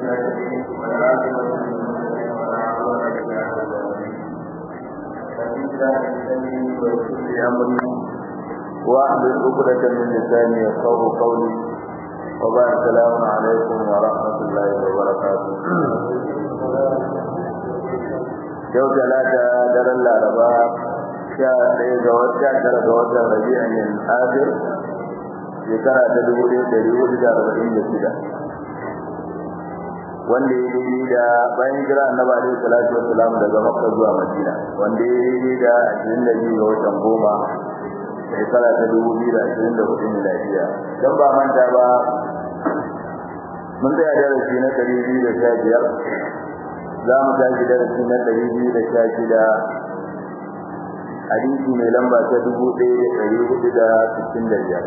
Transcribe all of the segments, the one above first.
المرسلين والعاقبة للمتقين ولا عدوان إلا على الظالمين فإذا أنتني ويسر لي أمري واحلل عقدة من لساني يفقهوا قولي وبعد السلام عليكم ورحمة الله وبركاته yau talata daren laraba sha ɗaya ga wata tara ga watan rabi'in al-akhir shekara ta dubu ɗaya ɗari hudu da arba'in da shida wanda ya daidai da bayan jira annabi alaihi salatu wassalam daga makka zuwa madina wanda ya daidai da ashirin da biyu ga watan goma shekara ta dubu biyu da ashirin da hudu miladiya don ba manta ba mun tsaya darasi na ɗari biyu da sha biyar za mu tashi darasi na ɗari biyu da sha shida hadisi mai lamba ta dubu ɗaya da ɗari hudu da sittin da biyar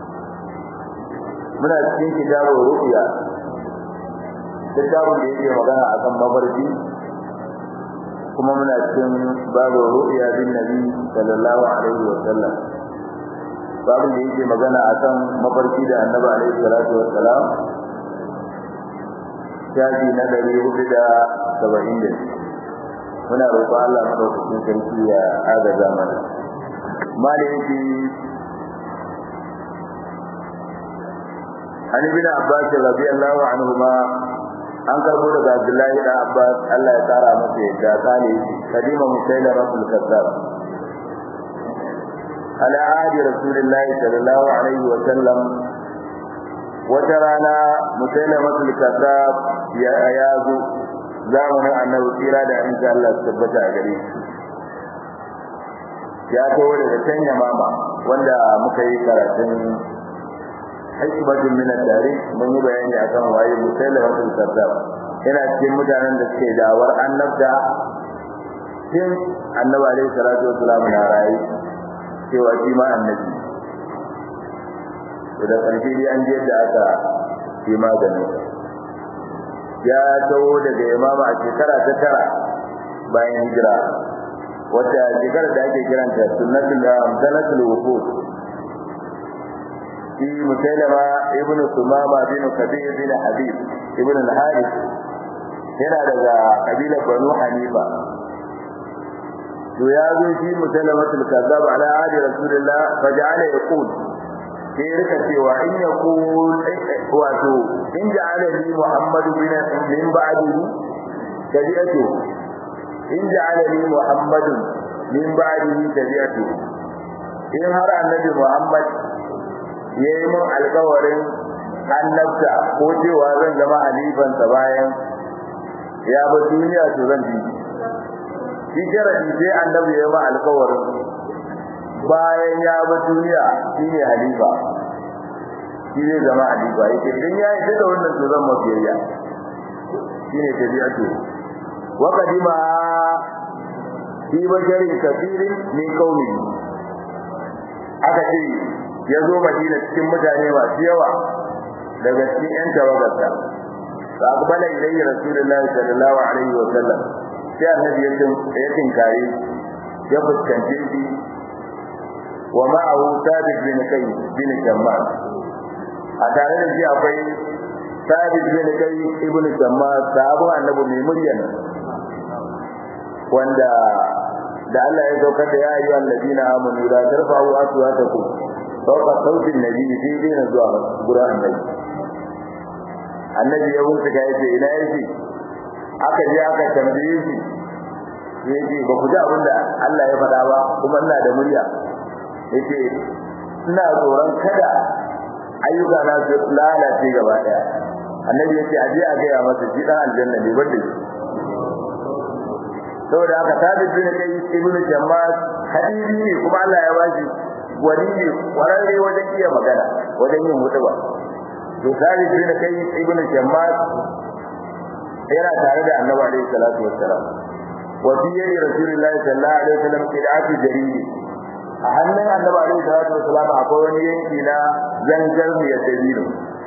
muna cikin kitabun ru'ya littafin da yake magana a kan mafarki kuma muna cikin babu ru'ya bin nabi sallallahu alaihi wa sallam babin da yake magana a kan mafarki da annabi alaihi salatu wa salam shafi na ɗari hudu da saba'in da muna roƙon Allah madaukakin sarki ya agaza mana maliki an ibn abbas radiyallahu anhuma an karbo daga abdullahi da abbas Allah ya tsara masa yadda kale kadima musaila rasul kazzab ala ahdi rasulillahi sallallahu alaihi wa sallam wata rana musaila rasul kazzab ya yazo zamanin annabi tsira da insha Allah su tabbata a gare shi ya kawo daga can mama wanda muka yi karatun hikmatun min ad-dari mun yi bayani akan waye musailatul kazzab yana cikin mutanen da suke dawar annabda tun annabi alaihi salatu wassalam na rayi cewa shi ma annabi to da ƙarshe dai an je da aka yi maganin ya taho daga imama a shekara ta tara bayan hijira wata shekara da ake kiranta sunnatul amsalatul wufud shi musailama ibn sumama bin kabir bin habib ibn al-harith yana daga kabilar banu hanifa to ya zo shi musailama tul kazzab ala ahdi rasulullah fa ja'ala yaqul sai rika cewa in yaqul wato in ja'ala li muhammadu bin min ba'dihi tabi'atu in ja'ala li muhammadu min ba'dihi tabi'atu in har annabi muhammad ya yi min alkawarin annabta ko cewa zan zama halifansa bayan ya ba duniya to zan bi shi sharadi sai annabi ya yi min alkawarin bayan ya ba duniya shi ne halifa shi zai zama halifa yake idan ya yi da wannan to zan mafiyayya shi ne tabi'atu wa qadima fi basharin kafirin min qaumihi aka ce ya zo madina cikin mutane masu yawa daga cikin yan tawagarsa fa aqbala ilayhi rasulullahi sallallahu alaihi wa sallam sai annabi ya ya tinkare ya fuskance shi wa ma'ahu sabit bin kai bin jammal a tare da shi akwai sabit bin kai ibn jammal sahabu annabi mai muryan wanda da Allah ya saukar da ya ayyuhal ladina amanu la tarfa'u aswatakum fauka sautin nabi sai dai na zuwa gurin annabi annabi ya wuce ga yace ina yake aka je aka tambaye shi yace ba ku ji abin da Allah ya faɗa ba kuma ina da murya yace ina tsoron kada ayyuka na su lalace gaba daya annabi yace aje a ga masa shi dan aljanna ne wanda saboda haka sabit bin kai ibnu jammas hadisi ne kuma Allah ya bashi wani ne kwararre wajen iya magana wajen yin hutuba to sabit bin kai ibnu jammas yana tare da annabi alaihi salatu wassalam wa fi yadi rasulillahi sallallahu alaihi wasallam qira'atu jaridi a hannun annabi alaihi salatu wassalam akwai wani yanki na zangar mu ya dabiru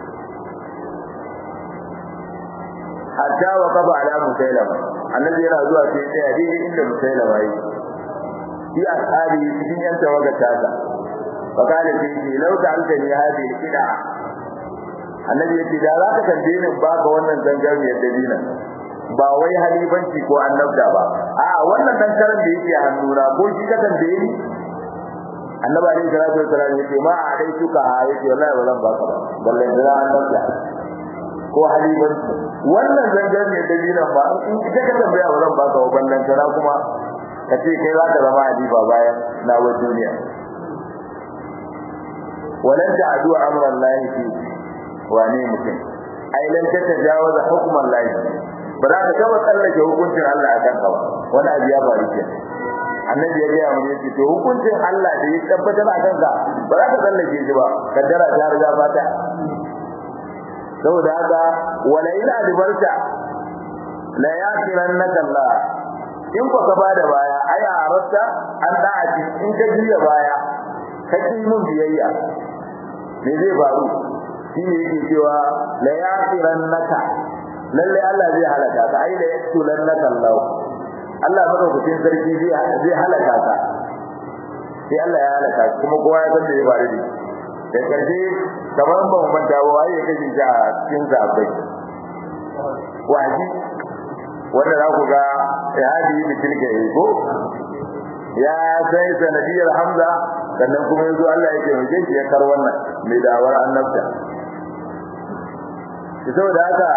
hatta wa qaba ala musailama annabi yana zuwa sai ya tsaya daidai inda musailama yi fi ashabi cikin yan tawaga tasa fa kana sai ce law ta'altani hadhihi al-qida annabi yace da za ka tambaye ni ba ka wannan zangarniyar dalilin ba wai halifanci ko annabda ba a wannan dan karan da yake hannuna ko shi ka tambaye ni annabi alaihi salatu wasallam yace ma a dai suka ha yace wallahi ba zan baka ba balle da annabda ko halifanci wannan zangarniyar dalilin ba in ita ka tambaya ba zan baka ba ballan kana kuma ka ce kai za ka zama halifa bayan na wa duniya walan ta'du amran lahi fi wane mutum ai lan ta tajawaza hukman lahi ba za ka taba tsallake hukuncin Allah a kanka ba wani abu ya faru ke annabi ya gaya mun yace to hukuncin Allah da ya tabbatar a kanka ba za ka tsallake shi ba kaddara ta riga fata saboda haka wala ila adbarta la yakirannaka Allah in ko ka bada baya ai a arasta an da'ati in ka jiya baya ka ki mun biyayya me zai faru shi ne yake cewa la yakirannaka lalle Allah zai halaka ka ai da yaktulannaka Allah Allah madaukakin sarki zai zai halaka ka sai Allah ya halaka kuma kowa ya san da ya faru da da karshe kamar ba mu manta ba waye kake ji a cikin zabai waji wanda za ku ga ya hadi mutum ke yi ko ya sai sanadiyar Hamza sannan kuma yanzu Allah ya taimake shi ya kar wannan mai dawar annabta saboda haka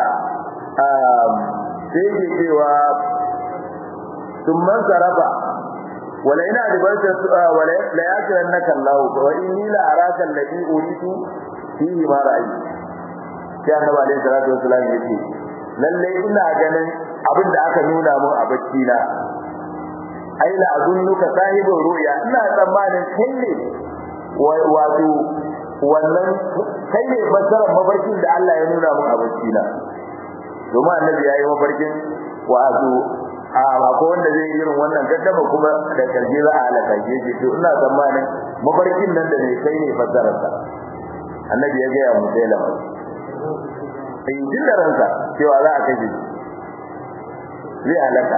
sai yake cewa sun man sarrafa wala ina da barka wala la yakiran naka Allah wa inni la araka alladhi uritu fihi ma ra'ayi sai annabi alaihi salatu wasallam yace lalle ina ganin abin da aka nuna mun a bacci na ai la azunnuka sahibul ru'ya ina tsammanin kai ne wato wannan kai ne fasarar mafarkin da Allah ya nuna mun a bacci na domin annabi yayi mafarkin wato a ko wanda zai irin wannan gaddama kuma da karje za a halaka shi yake to ina tsammanin mafarkin nan da ne kai ne fasarar sa annabi ya ga ya musailama sai jin da ransa cewa za a kashe zai halaka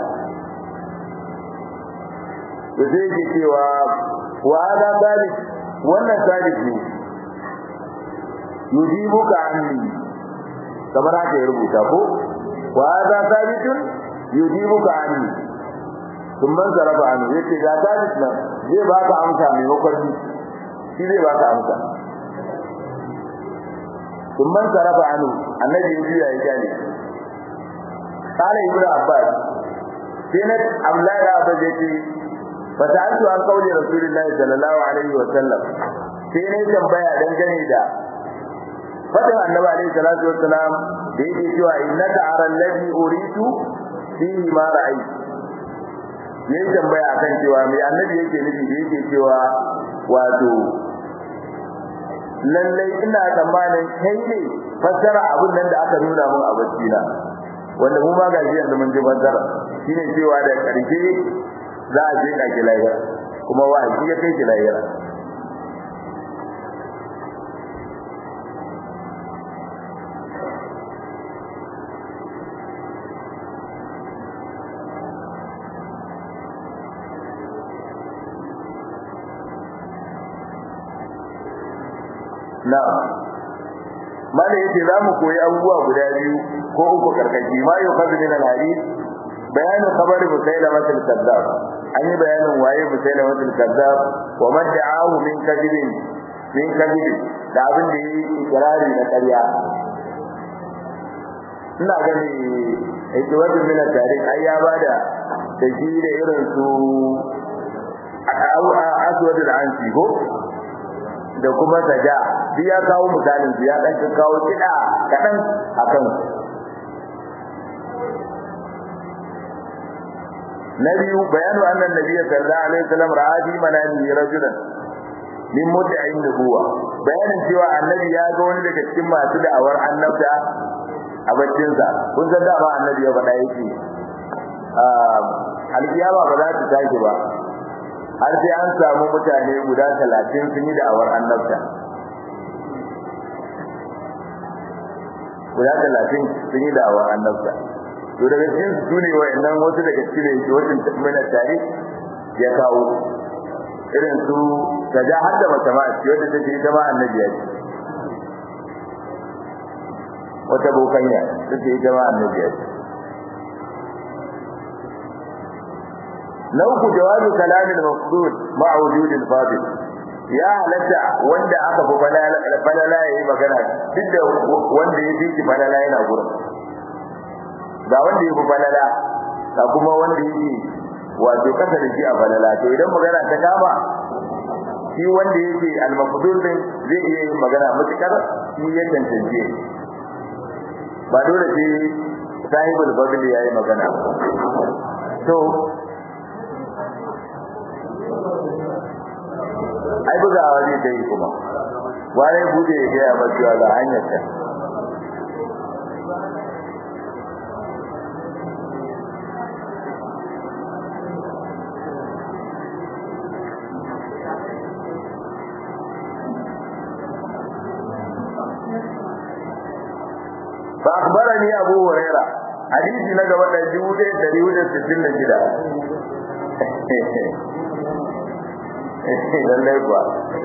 to sai yake cewa wa hada salik wannan salik ne yujibuka anni kamar haka ya rubuta ko wa hada sabitun yujibuka anni kun man zarafa annu yace ga sabit nan zai baka amsa mai mafarki shi zai baka amsa kun man zarafa annu annabi ya juya ya gane قال ابن عباس سنة أملاك أبا جيتي فسألت عن قول رسول الله صلى الله عليه وسلم سنة تنبيا دنجني دا fadin annabi alaihi salatu wassalam da yake cewa innaka ara alladhi uritu fihi ma ra'ay yayin tambaya akan cewa me annabi yake nufi da yake cewa wato lallai ina tsammanin kai ne fassara abin nan da aka nuna mun a bacci na wanda mu ma gashi yanzu mun ji fassara shine cewa da karshe za a je ka kilayya kuma wa'azi ya kai kilayya na'am mala yace za mu koyi abubuwa guda biyu ko uku karkashi ma yau kazu min al-hadith bayanin khabari musailama al-kazzab an yi bayanin waye musailama al-kazzab wa man da'ahu min kadibin min kadibin da abin da yi ikrari na ƙarya ina gani ikiwatu min al-tarikh ai ya bada da shi da irin su aswad al-ansi ko da kuma saja duk ya kawo misalin ya dan kawo kida kadan akan na biyu bayanu anna nabiy sallallahu alaihi wasallam ra'a fi manami rajulan min muddain nubuwa bayanin cewa annabi ya ga wani daga cikin masu da'awar annabta a baccinsa kun san dama annabi ya faɗa yake alkiyama ba za ta tashi ba har sai an samu mutane guda talatin sun yi da'awar annabta guda talatin sun yi da'awar annabta to daga cikin su ne wa'annan wasu daga cikin ne ke wasu mana tare ya kawo irin su ta ja har da mace ma ce wadda take ita ma annabi ya ce wata bokanya take ita ma annabi ya ce na uku jawabi kalamin mafdud ma wujudil fadil ya halatta wanda aka fi falala ya yi magana duk da wanda ya fi shi falala yana gurin ga wanda ya fi falala ga kuma wanda ya fi wato kasa da shi a falala to idan magana ta kama shi wanda yake al-mafdul din zai iya yin magana mutukar shi ya tantance ba dole sai sahibul fadl ya yi magana to ai bugawa zai ta yi kuma wani bude ya gaya macewa ga hanyar ta فأخبرني أبو هريرة حديث نجوى الجود دريود الستين جدا lallai kuwa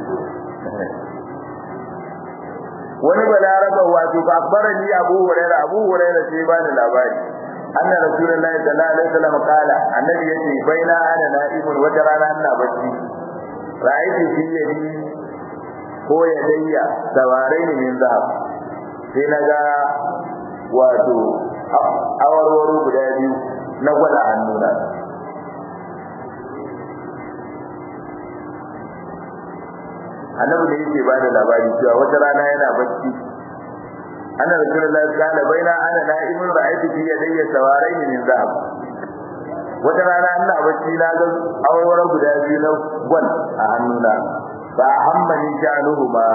wani balaraba wato ba akbarani abu hurairah abu hurairah sai ba ni labari anna rasulullahi sallallahu alaihi wasallam kala annabi yace baina ana na'imun wata rana ina bacci ra'aytu fi yadi ko yadayya sawarain min zahab sai naga wato awarwaro guda biyu na gwada hannuna annabi da yake bada labari cewa wata rana yana bacci anna rasulullahi kana baina ana na'imun ra'aytu fi yadayya sawarain min zahab wata rana ina bacci na ga awarwaro guda biyu na gwal a hannuna ba hammani sha'anuhu ba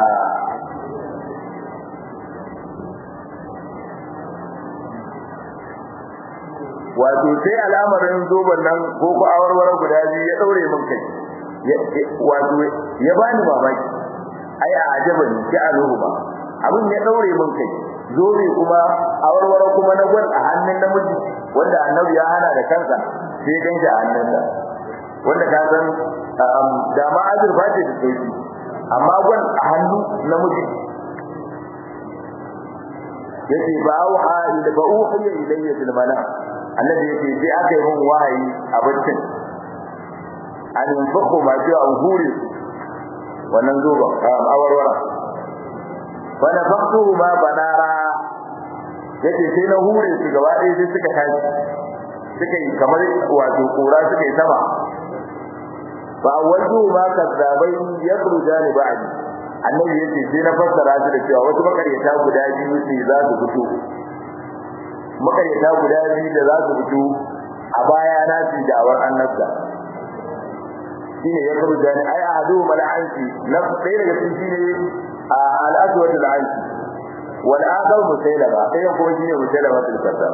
wato sai al'amarin zoban nan ko ko awarwaro guda biyu ya daure min kai wato ya bani mamaki ai a ajaba ni ki aluhu ba abin ya daure min kai zobe kuma awarwaro kuma na gwal a hannun namiji wanda annabi ya hana da kansa sai dan shi a hannunsa wanda ka san da ma azurfa ce da sauki amma gwal a hannu namiji yace ba auha ila ba uhiya ilayya bil manam annabi yace sai aka yi min wahayi a baccin an yunfaku ma ji an hure wannan zuba awarwara fa na faktu ma banara yace sai na hure su gaba ɗaya sai suka tashi suka yi kamar wato kura suka yi sama fa waju ma kazzabai yakhrujani ba'di annabi yace sai na fassara su da cewa wasu makaryata guda biyu ne za su fito makaryata guda biyu da za su fito a baya na su da'awar annabta shine ya kuru jani ai ahadu mal'anti na ɗaya daga cikin shine al-aswad al-anti wal akhar musailama ɗaya kuma shine musailama al-kazzab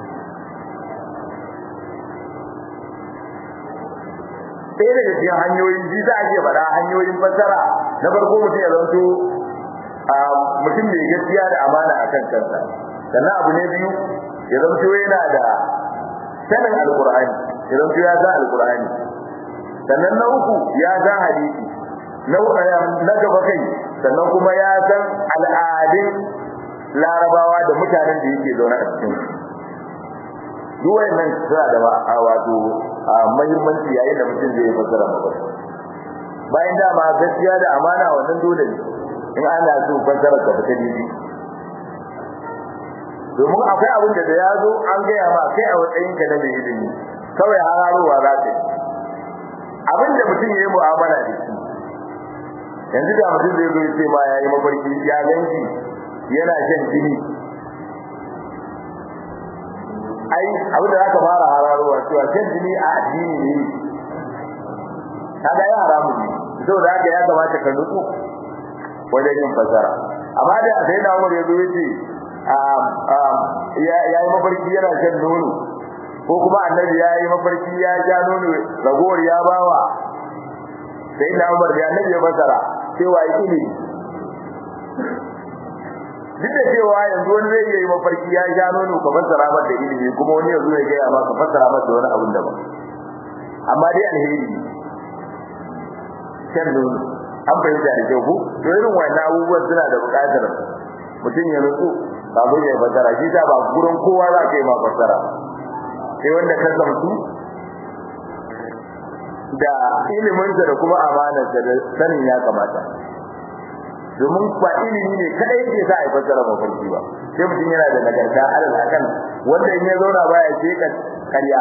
ɗaya daga cikin hanyoyin ji za a iya faɗa hanyoyin fassara na farko mutum ya zanto mutum mai gaskiya da amana a kan kansa sannan abu ne biyu ya zanto yana da sanin alkur'ani ya zanto ya san alkur'ani sannan na uku ya san hadisi na gaba kai sannan kuma ya san al'adun larabawa da mutanen da yake zaune a cikin duk wayannan suna da wato muhimmanci yayin da mutum zai fassara magana bayan dama gaskiya da amana wannan dole ne in ana so fassara ka fita daidai domin akwai abin da ya zo an gaya ma kai a matsayin ka na mai ilimi kawai hararowa za ta yi abin da mutum ya yi mu'amala da shi yanzu da mutum zai zo ya ce ma ya yi mafarki ya ganki yana shan jini ai abin da zaka fara hararowa cewa shan jini a addini ne kaga ya haramu ne saboda haka ya kamata ka nutsu wajen yin fasara amma da sai da Umar ya zo yace ya yi mafarki yana shan nono ko kuma annabi ya yi mafarki ya ja nono ragowar ya bawa sai da Umar da annabi ya fasara cewa ilimi duk da cewa yanzu wani zai yi mafarki ya ja nono ka fassara masa ilimi kuma wani yanzu ya gaya maka fassara masa wani abin daban amma dai alheri shan nono an fahimta da kyau ko to irin wannan abubuwan suna da buƙatar mutum ya nutsu kafin ya fassara shi ta ba gurin kowa za ka yi ma fassara sai wanda ka zamtu da iliminsa da kuma amanarsa da sanin ya kamata domin ba ilimi ne kadai ke sa a fassara mafarki ba sai mutum yana da nagarta alal akan wanda in ya zauna baya ce ka karya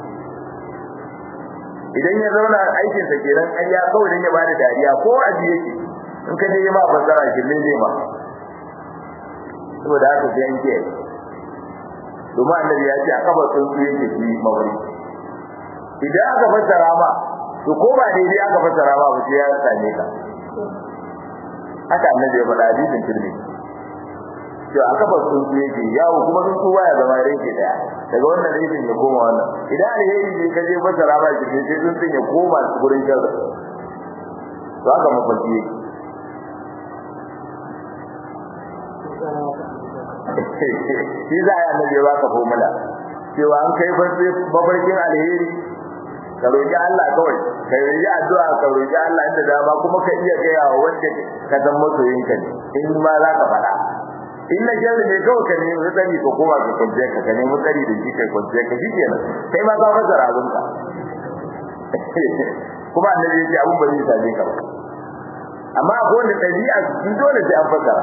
idan ya zauna aikin sa kenan karya kawai dan ya bada dariya ko aji yake in ka je ma fassara shi ne zai ma saboda haka sai yanke domin annabi ya ce aka ba tsuntsu yake shi mafarki idan aka fassara ma to ko ba daidai aka fassara ma ba sai ya same ka haka annabi ya faɗa hadisin tirmi to aka ba sun su yake yawo kuma sun su baya zama yake daya daga wannan rikin ya koma wannan idan alheri ne ka je fassara ba shi sai sun sun ya koma gurin sharri to haka mafarki yake shi za a yi annabi ya baka formula cewa an kai mafarkin alheri ka roƙi Allah kawai ka yi addu'a ka roƙi Allah inda dama kuma ka iya gaya wa wanda ka san masoyinka ne in ma za ka faɗa in na sharri ne kawai ka nemi tsari ka koma ka kwance ka ka nemi tsari da shi kai kwance ka shi kenan kai ma ka fasara abinka kuma annabi ya ce abin ba zai same ka ba amma akwai wanda ɗabi'a su dole sai an fasara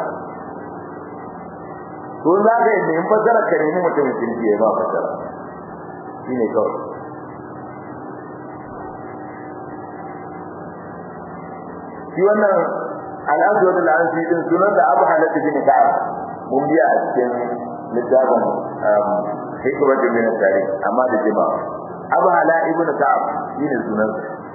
to za ka yi nemi fasara ka nemi mutumin kirki ya ba fasara shi ne kawai shi wannan al'adu da al'ansi din sunan da abu halatta bin ka'ab mun biya a cikin littafin hikmat bin tarikh amma da jima abu hala ibn ka'ab shine sunan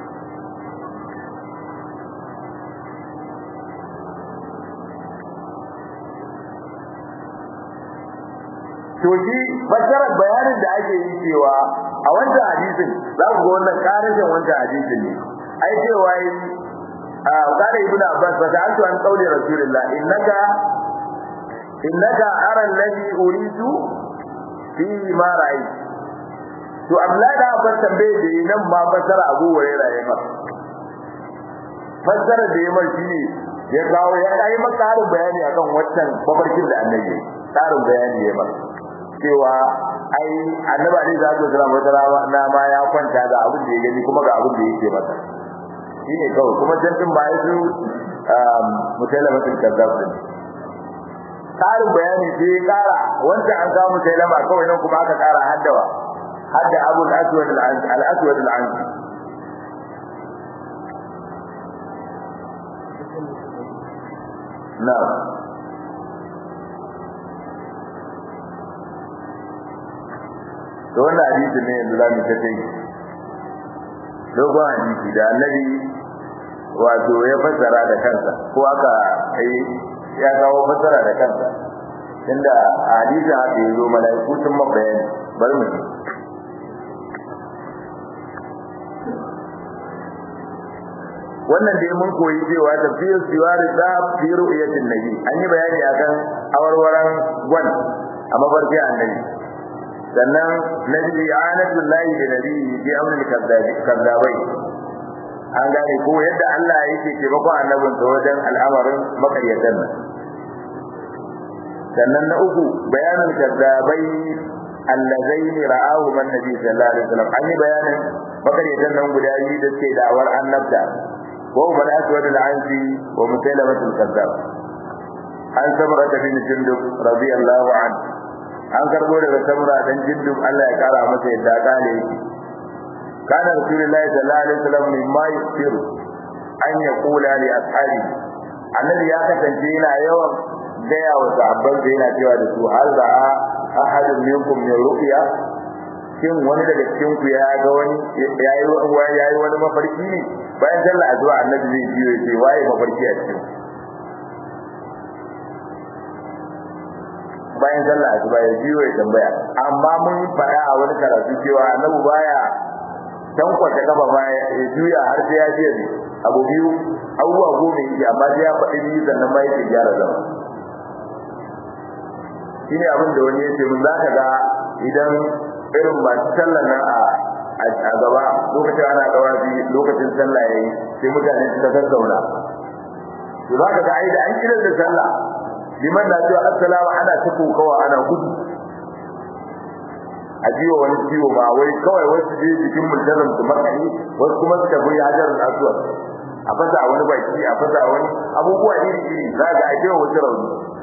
to shi fassarar bayanin da ake yi cewa a wancan hadisin za ku ga wannan karashin wancan hadisin ne ai cewa yi قال ابن عباس فسألت عن قول رسول الله إنك إنك أرى الذي أريد فيه ما رأيت to Abdullahi da Abbas tambaye da yi nan ma fassara Abu Hurairah ya masa fassara da ya mai shine ya kawo ya yi maka harin bayani akan waccan babarkin da annabi tsarin bayani ya masa cewa ai annabi Ali zai zama wata na ma ya kwanta ga abin da ya gani kuma ga abin da yake masa shine kawai kuma jantin ba su mutalamatul kazzab din karin bayani sai ya kara wanda an samu mutalama kawai nan kuma aka kara haddawa hadda abu al-aswad al-aswad al-ansi na'am to wannan hadisi ne yanzu zamu ta kai dogon hadisi da annabi wato ya fassara da kansa ko aka kai ya kawo fassara da kansa inda hadisi haka yazo malaiku sun mabayani bar mu wannan dai mun koyi cewa tafsir siwari da fi ru'yatin nabi an yi bayani akan awarwaran gwan a mafarki annabi sannan nabi anatul lahi da nabi bi amrul kadzabai an gane ko yadda Allah yake taimakon annabin sa wajen al'amarin makaryatan nan sannan na uku bayanul kadzabai allazaini ra'ahu man nabi sallallahu alaihi wasallam an yi bayanin makaryatan nan guda biyu da suke da'awar annabta wa huwa al-aswad al-ansi wa musailamah al-kadzab an samra bin jundub radiyallahu anhu an karbo daga samra dan jundub Allah ya kara masa yadda kale yake kana rasulullahi sallallahu alaihi wasallam mimma yusiru an yaqula li ashabi annabi ya kasance yana yawan gaya wa sahabban da yana cewa da su hal da ahadun minkum min ru'ya shin wani daga cikin ku ya ga wani yayi yayi wani mafarki ne bayan sallah azwa annabi zai biyo ya ce waye mafarki a cikin bayan sallah asuba ya biyo ya tambaya amma mun fara a wani karatu cewa annabi baya tankwata kafa ma ya juya har sai ya ce ne abu biyu abubuwa goma yake amma sai ya faɗi biyu sannan ma yake gyara zama shine abin da wani yace mun zaka ga idan irin masu sallah nan a a gaba lokacin ana dawazi lokacin sallah yayi sai mutane suka gaggauna to zaka ga ai da an kira da sallah liman na cewa assalamu ana ta kokawa ana gudu a jiwa wani ciwo ba wai kawai wasu je jikin mulzazan su makani wasu kuma su tafi hajar aswad a fasa wani baki a fasa wani abubuwa iri iri za ga a jiwa wasu rauni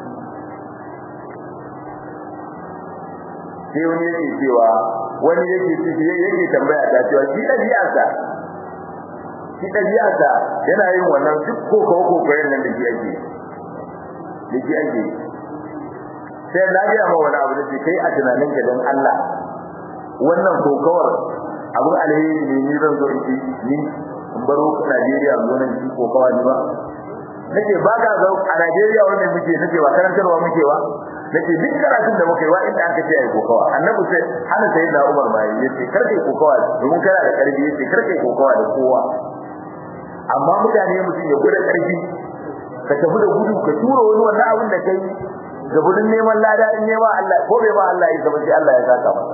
sai wani yake cewa wani yake yake tambaya ta cewa shi ɗabi'arsa shi ɗabi'arsa yana yin wannan duk kokawa kokayen nan da shi ake da shi ake sai na gaya ma wani abu da ce kai a tunanin ka don Allah wannan kokawar abin alheri ne ni zan zo in ni in baro Najeriya zo nan shi kokawa ne ba nake ba ka zo a Najeriya wannan muke nake ba karantarwa muke ba nake duk karatun da muke wa inda aka ce ai kokawa annabi sai hana sai da Umar bai yace karkai kokawa domin kana da karfi yace karkai kokawa da kowa amma mutane mutum ya gudu karfi ka tafi da gudu ka tura wani wannan abin da kai ga gudun neman lada in nema Allah ko bai ba Allah ya zama sai Allah ya saka masa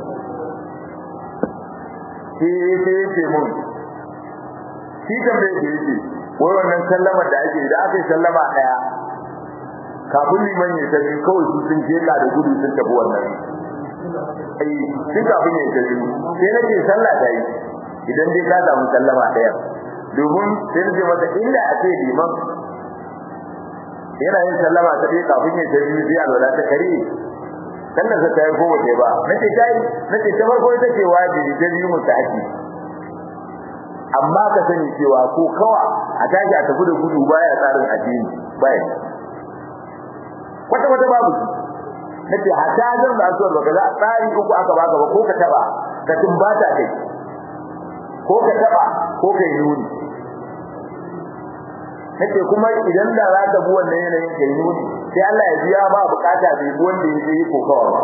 shi sai ce mun shi tambaye da yake wai wannan sallama da ake da aka yi sallama daya kafin liman ya tafi kawai su sun je da gudu sun tafi wannan ai sun kafin ya tafi sai nake sallah da yi idan dai ka samu sallama daya domin sai nake masa inda a ce liman yana yin sallama ta dai kafin ya tafi sai alwala ta kare sannan sa ta yi ko wace ba nace kai nace ta farko ita ce wajibi ta biyu mutaki amma ka sani cewa ko kawa a tashi a tafi da gudu baya tsarin addini baya kwata kwata babu nace hata zan da asuwar baka za tsari uku aka baka ba ko ka taba ka tumbata kai ko ka taba ko kai nuni nake kuma idan da za ka bi wannan yanayin kai nuni sai Allah ya biya ba bukata bai bi wanda yake yi kokawa ba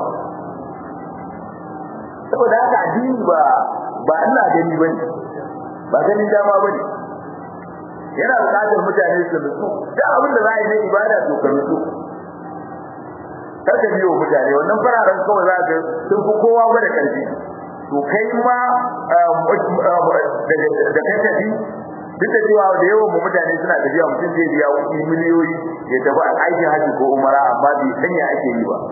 saboda haka addini ba ba ina gani bane ba ganin dama bane yana bukatar mutane su nutsu da abin da za a yi na ibada to ka nutsu kar ka biyo mutane wannan fararen kawai za ka sun fi kowa gwada karfi to kai ma da kai tafi duk da cewa da yawan mu mutane suna tafiya mutum zai biya kuɗi miliyoyi ya tafi a aikin haji ko umara amma bai sanya ake yi ba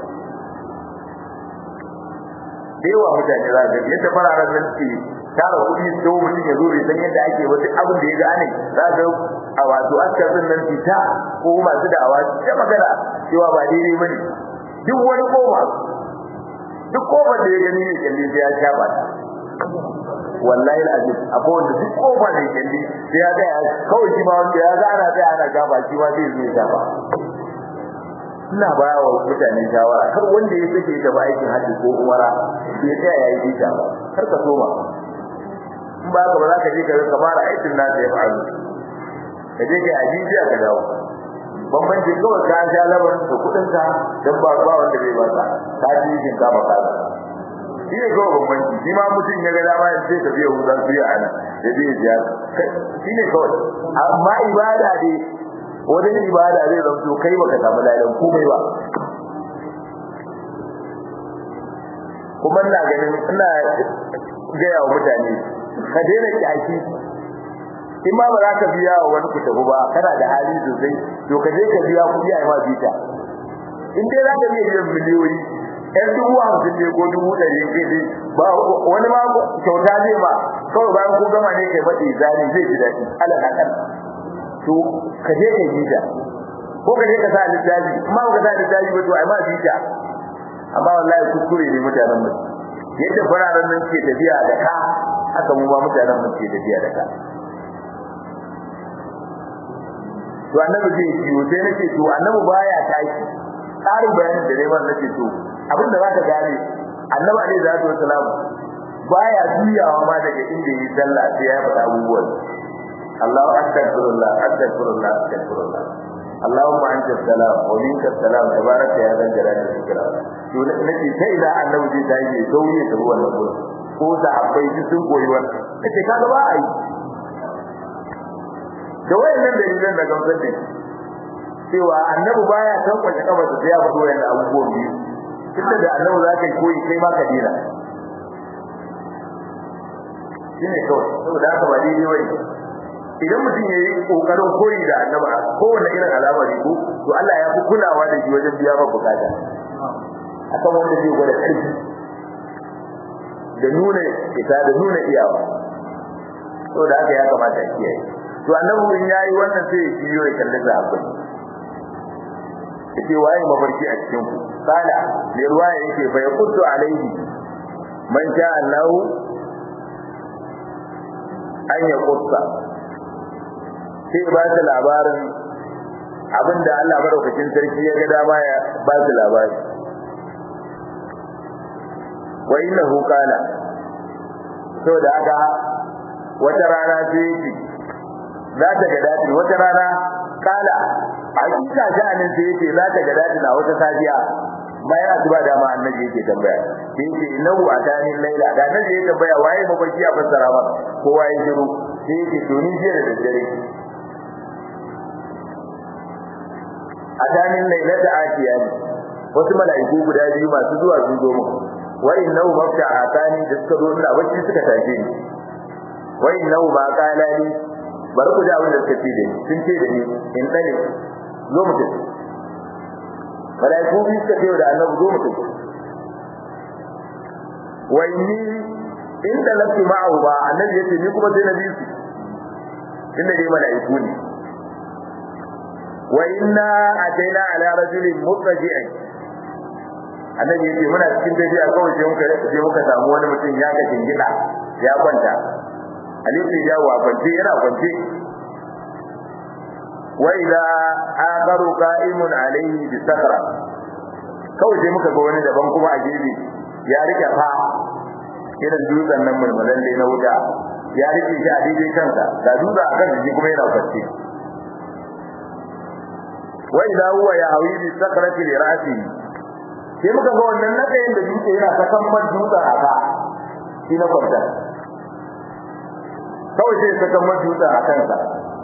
da yawa mutane za ga yadda fararen nan ke tara kuɗi su dawo mutum ya zo bai san yadda ake ba duk abin da ya gane za ga a wato askarin nan fita ko masu da'awa ta magana cewa ba daidai ba ne duk wani kofa duk kofar da ya gani ne kyalle sai ya shafa ta wallahi alazim akwai wanda duk kofa ne kalli sai ya ga kawai shi ma wanda ya ga ana tsaya ana gaba shi ma zai zo ya gaba ina ba wa mutane shawara har wanda ya sake da aikin hajji ko umara ya tsaya yayi bita ba har ka soma in ba ka ba za ka je ka ka fara aikin nasa ya faru ka je kai ajiya ka dawo bambanci kawai ka sha labarin da kudin ka dan ba ba wanda bai ba ka ka ji shin ka maka shi ne kawai bambanci shi ma mutum ya ga dama ya ce ka biya hudan biya ana ya je ya shi ne kawai amma ibada dai wajen ibada zai zamto kai baka samu ladan komai ba kuma ina ganin ina gaya wa mutane ka daina kyaki in ma ba za ka biya wa wani ku tafi ba kana da hali sosai to ka je ka biya kuɗi a yi ma bita in dai za ka iya biyan miliyoyi yan dubu hamsin ne ko dubu ɗari ke dai ba wani ma kyauta zai ma kawai bayan ko gama ne kai maɗi zani zai ji daɗi ala kakan to ka je ka yi ta ko ka je ka sa littafi amma ba ka sa littafi ba to ai ma bita amma wallahi kuskure ne mutanen mu yadda fararen nan ke tafiya da ka haka mu ba mutanen mu ke tafiya da ka to annabi zai kiwo sai nake to annabi baya tashi tsarin bayanin da neman nake to abinda zaka gane annabi alaihi salatu wasalam baya juyawa ma daga inda yi sallah sai ya faɗa abubuwan Allahu astaghfirullah astaghfirullah astaghfirullah Allahumma anta salam wa minka salam tabaraka ya zal jalali wal ikram to nake sai ila annabi zai tashi ya sauye da ruwan nan ko da abai sun koyi wannan kace kaga ba ai da wayannan dalilan da gamsar da cewa annabi baya san kwace kafa da ya fito wayannan abubuwan biyu tunda da annabi za ka koyi kai ma ka dina shine kawai saboda haka ba daidai bane idan mutum yayi kokarin koyi da annabi kowanne irin al'amari ko to Allah ya fi kulawa da shi wajen biya maka bukata akan wanda zai gwada karfi da nuna ita da nuna iyawa saboda haka ya kamata a kiyaye to annabi in yayi wannan sai ya biyo ya kalli sahabbai yace waye mafarki a cikin ku sala ne ruwaya yake fa yaquddu alaihi man sha Allah an ya qutta sai ba ta labarin abinda Allah madaukakin sarki ya ga dama ya ba su labari wa innahu qala to da haka wata rana sai yake za ta ga dadi wata rana kala hakika sha'anin sai yake za ta ga dadi na wata safiya bayan asuba da ma annabi yake tambaya sai yake innahu atani laila da annabi yake tambaya waye mafarki a fassara ba kowa ya shiru sai yake to ni jiya da daddare atani laila da atiya ne wasu mala'iku guda biyu masu zuwa sun zo mu wa innahu mafta atani da suka zo ina bacci suka tashi ni wa innahu ma qala li bari ku ji abin da suka ce da ni sun ce da ni in dane zo mu tafi malaiku bi suka ce da annabi zo mu tafi wa inni in da lafi ma'ahu ba annabi yace ni kuma sai na bi su inda dai malaiku ne wa inna ataina ala rajulin muttaji'in annabi yace muna cikin tafiya kawai sai muka sai muka samu wani mutum ya ga gida ya kwanta alifi ya wa kwance yana kwance wa idza akharu qa'imun alayhi bi sakra kawai sai muka ga wani daban kuma a gefe ya rike fa irin dutsen nan mulmulan dai na wuta ya rike shi a daidai kansa da dutsen akan shi kuma yana kwance wa idza huwa ya hawi bi sakrati li ra'si sai muka ga wannan nakayin da dutse yana sakan man dutsen aka shi na kwanta kawai sai saka majuta a kansa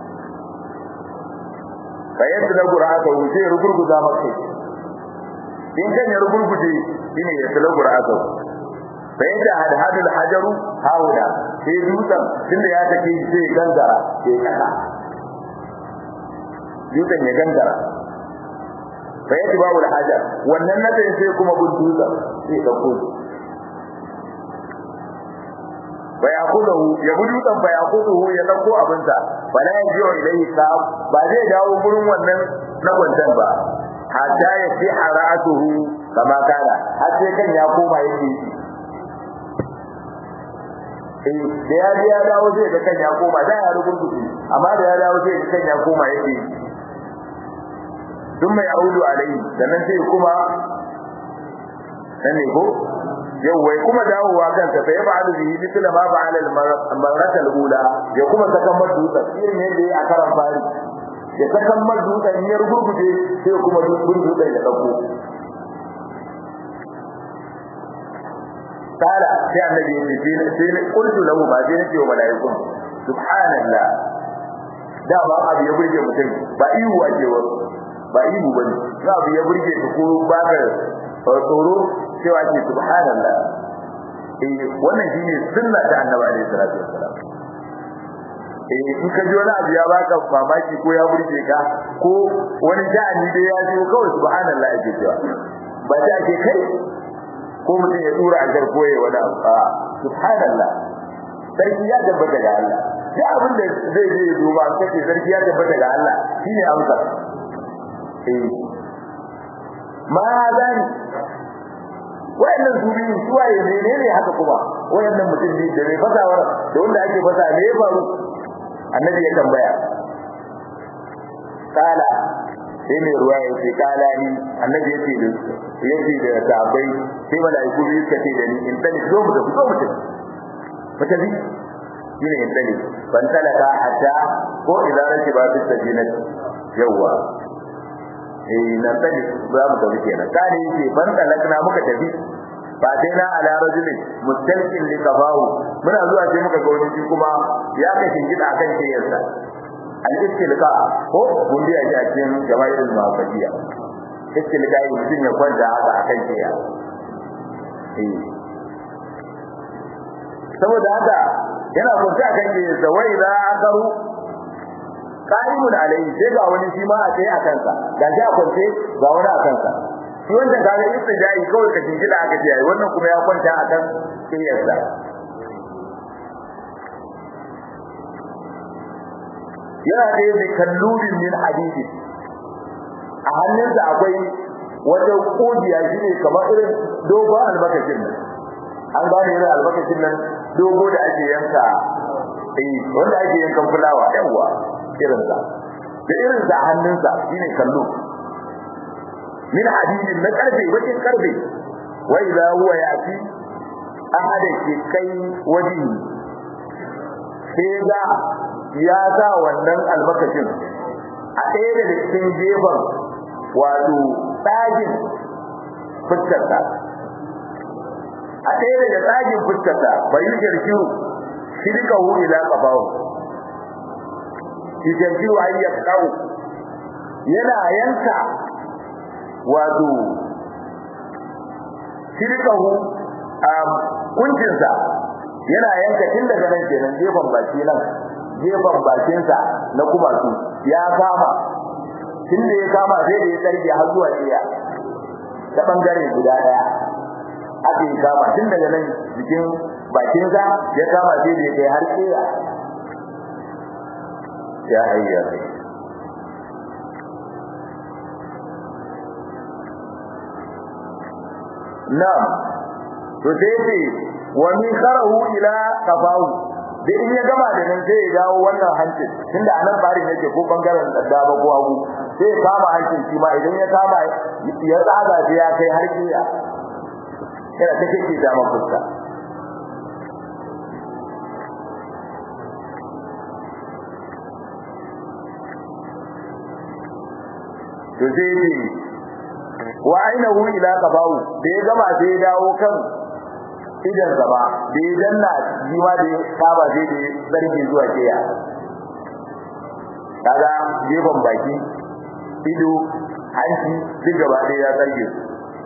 bayan da qur'ata wuce rugurguza maka in kan ya rugurguje shine ya tsala qur'ata bayan da hadhadul hajaru hawda sai dutsen tunda ya take sai gangara sai kasa dutsen ya gangara bayan babul hajar wannan nadin sai kuma bin dutsen sai dauko fayakudahu ya bi dutsen fayakudahu ya dauko abinsa ba la yajiyo ilai ka ba zai dawo gurin wannan na gwantan ba hatta ya fi haratuhu kama kana har sai kan ya koma yake eh da ya ji ya dawo zai ga kan ya koma da ya rubutu amma da ya dawo zai ga kan ya koma yake dun mai audu alai sannan sai kuma nan ne ko yau wai kuma dawowa kansa fa yaf'alu bihi mithla ma fa'ala al-marrat al-ula ya kuma sakan maduta irin yadda ya karan fari ya sakan maduta in ya rugurguje sai kuma dutsen ya dauko kala sai annabi ya ce sai ne qultu lahu ma sai nace wa malaikun subhanallah da ba abu ya burge mutum ba ihu ake wa ba ihu bane za abu ya burge ka ko ba ka tsoro cewa ke subhanallah eh wannan shine sunna ta annabi alaihi salatu wassalam eh in ka ji wani abu ya baka mamaki ko ya burge ka ko wani ja'ani dai ya ji kawai subhanallah ake cewa ba ta ake kai ko mutum ya tura ajar koye wani abu a subhanallah sarki ya tabbata ga Allah sai abin da zai je ya duba an kace sarki ya tabbata ga Allah shine amsa eh ma zani wayannan su biyu su waye ne ne haka kuma wayannan mutum ne da mai fasawar da wanda ake fasa ne ya faru annabi ya tambaya kala sai mai ruwa ya ce kala ni annabi yace da yace da sahabbai sai malaiku biyu suka ce da ni in tani zo mu tafi zo mu tafi mata bi shine in tani ban talaka hatta ko idan rake ba su sajinati yawa eh nan tani za mu tafi kenan kane yace ban talakna muka tafi ba dai na ala rajulin mustalqin li qabahu muna zuwa sai muka ga wani kuma ya kashin gida akan kiyarsa al-istilqa ko gundi a cikin jama'ir al-mafadiya istilqa yi mutum ya kwanta haka akan kiya eh saboda haka yana kwanta akan kiyarsa wai za akaru qa'imun alayhi sai ga wani shi ma a tsaye a kansa ga shi a kwance ga wani a kansa shi wanda ga ga istijai kawai ka jingida aka ce ai wannan kuma ya kwanta a kan kiyarsa yana da yadda kallubin min hadidi a hannunsa akwai wata kudiya shi ne kamar irin dogon albarkacin nan an gane irin albarkacin nan dogo da ake yanka eh wanda ake yankan fulawa yawa irin sa da irin sa hannunsa shine kallo min hadidin na karfe bakin karfe wa idza huwa yati ahada ke kai waji sai ga ya sa wannan albarkacin a ɗaya daga cikin gefen wato tsagin fuskarsa a ɗaya daga tsagin fuskarsa bai yi jirgiru shi duka wuri za ka bawo shi jirgiru a yi kawo yana yanka wato shi duka hu a kuncinsa yana yanka tun daga nan kenan gefen baki nan gefen bakinsa na kumatu ya kama tun da ya kama sai da ya tsarge har zuwa iya ta bangare guda daya aka yi kama tun daga nan jikin bakinsa ya kama sai da ya kai har iya ya hayya na'am to sai ce wa min kharahu ila qafahu da in ya gama da nan sai ya dawo wannan hancin tunda anan bari yake ko bangaren dama ko hagu sai ya kama hancin shi ma idan ya kama ya tsaga sai ya kai har kiya yana ta kike da fuska to sai ne wa ainahu ila qabahu da ya gama sai ya dawo kan idan gaba da ya danna jiwa da ya saba sai da zargi zuwa kiya kaga gefen baki ido hanci duk gaba ɗaya ya zarge su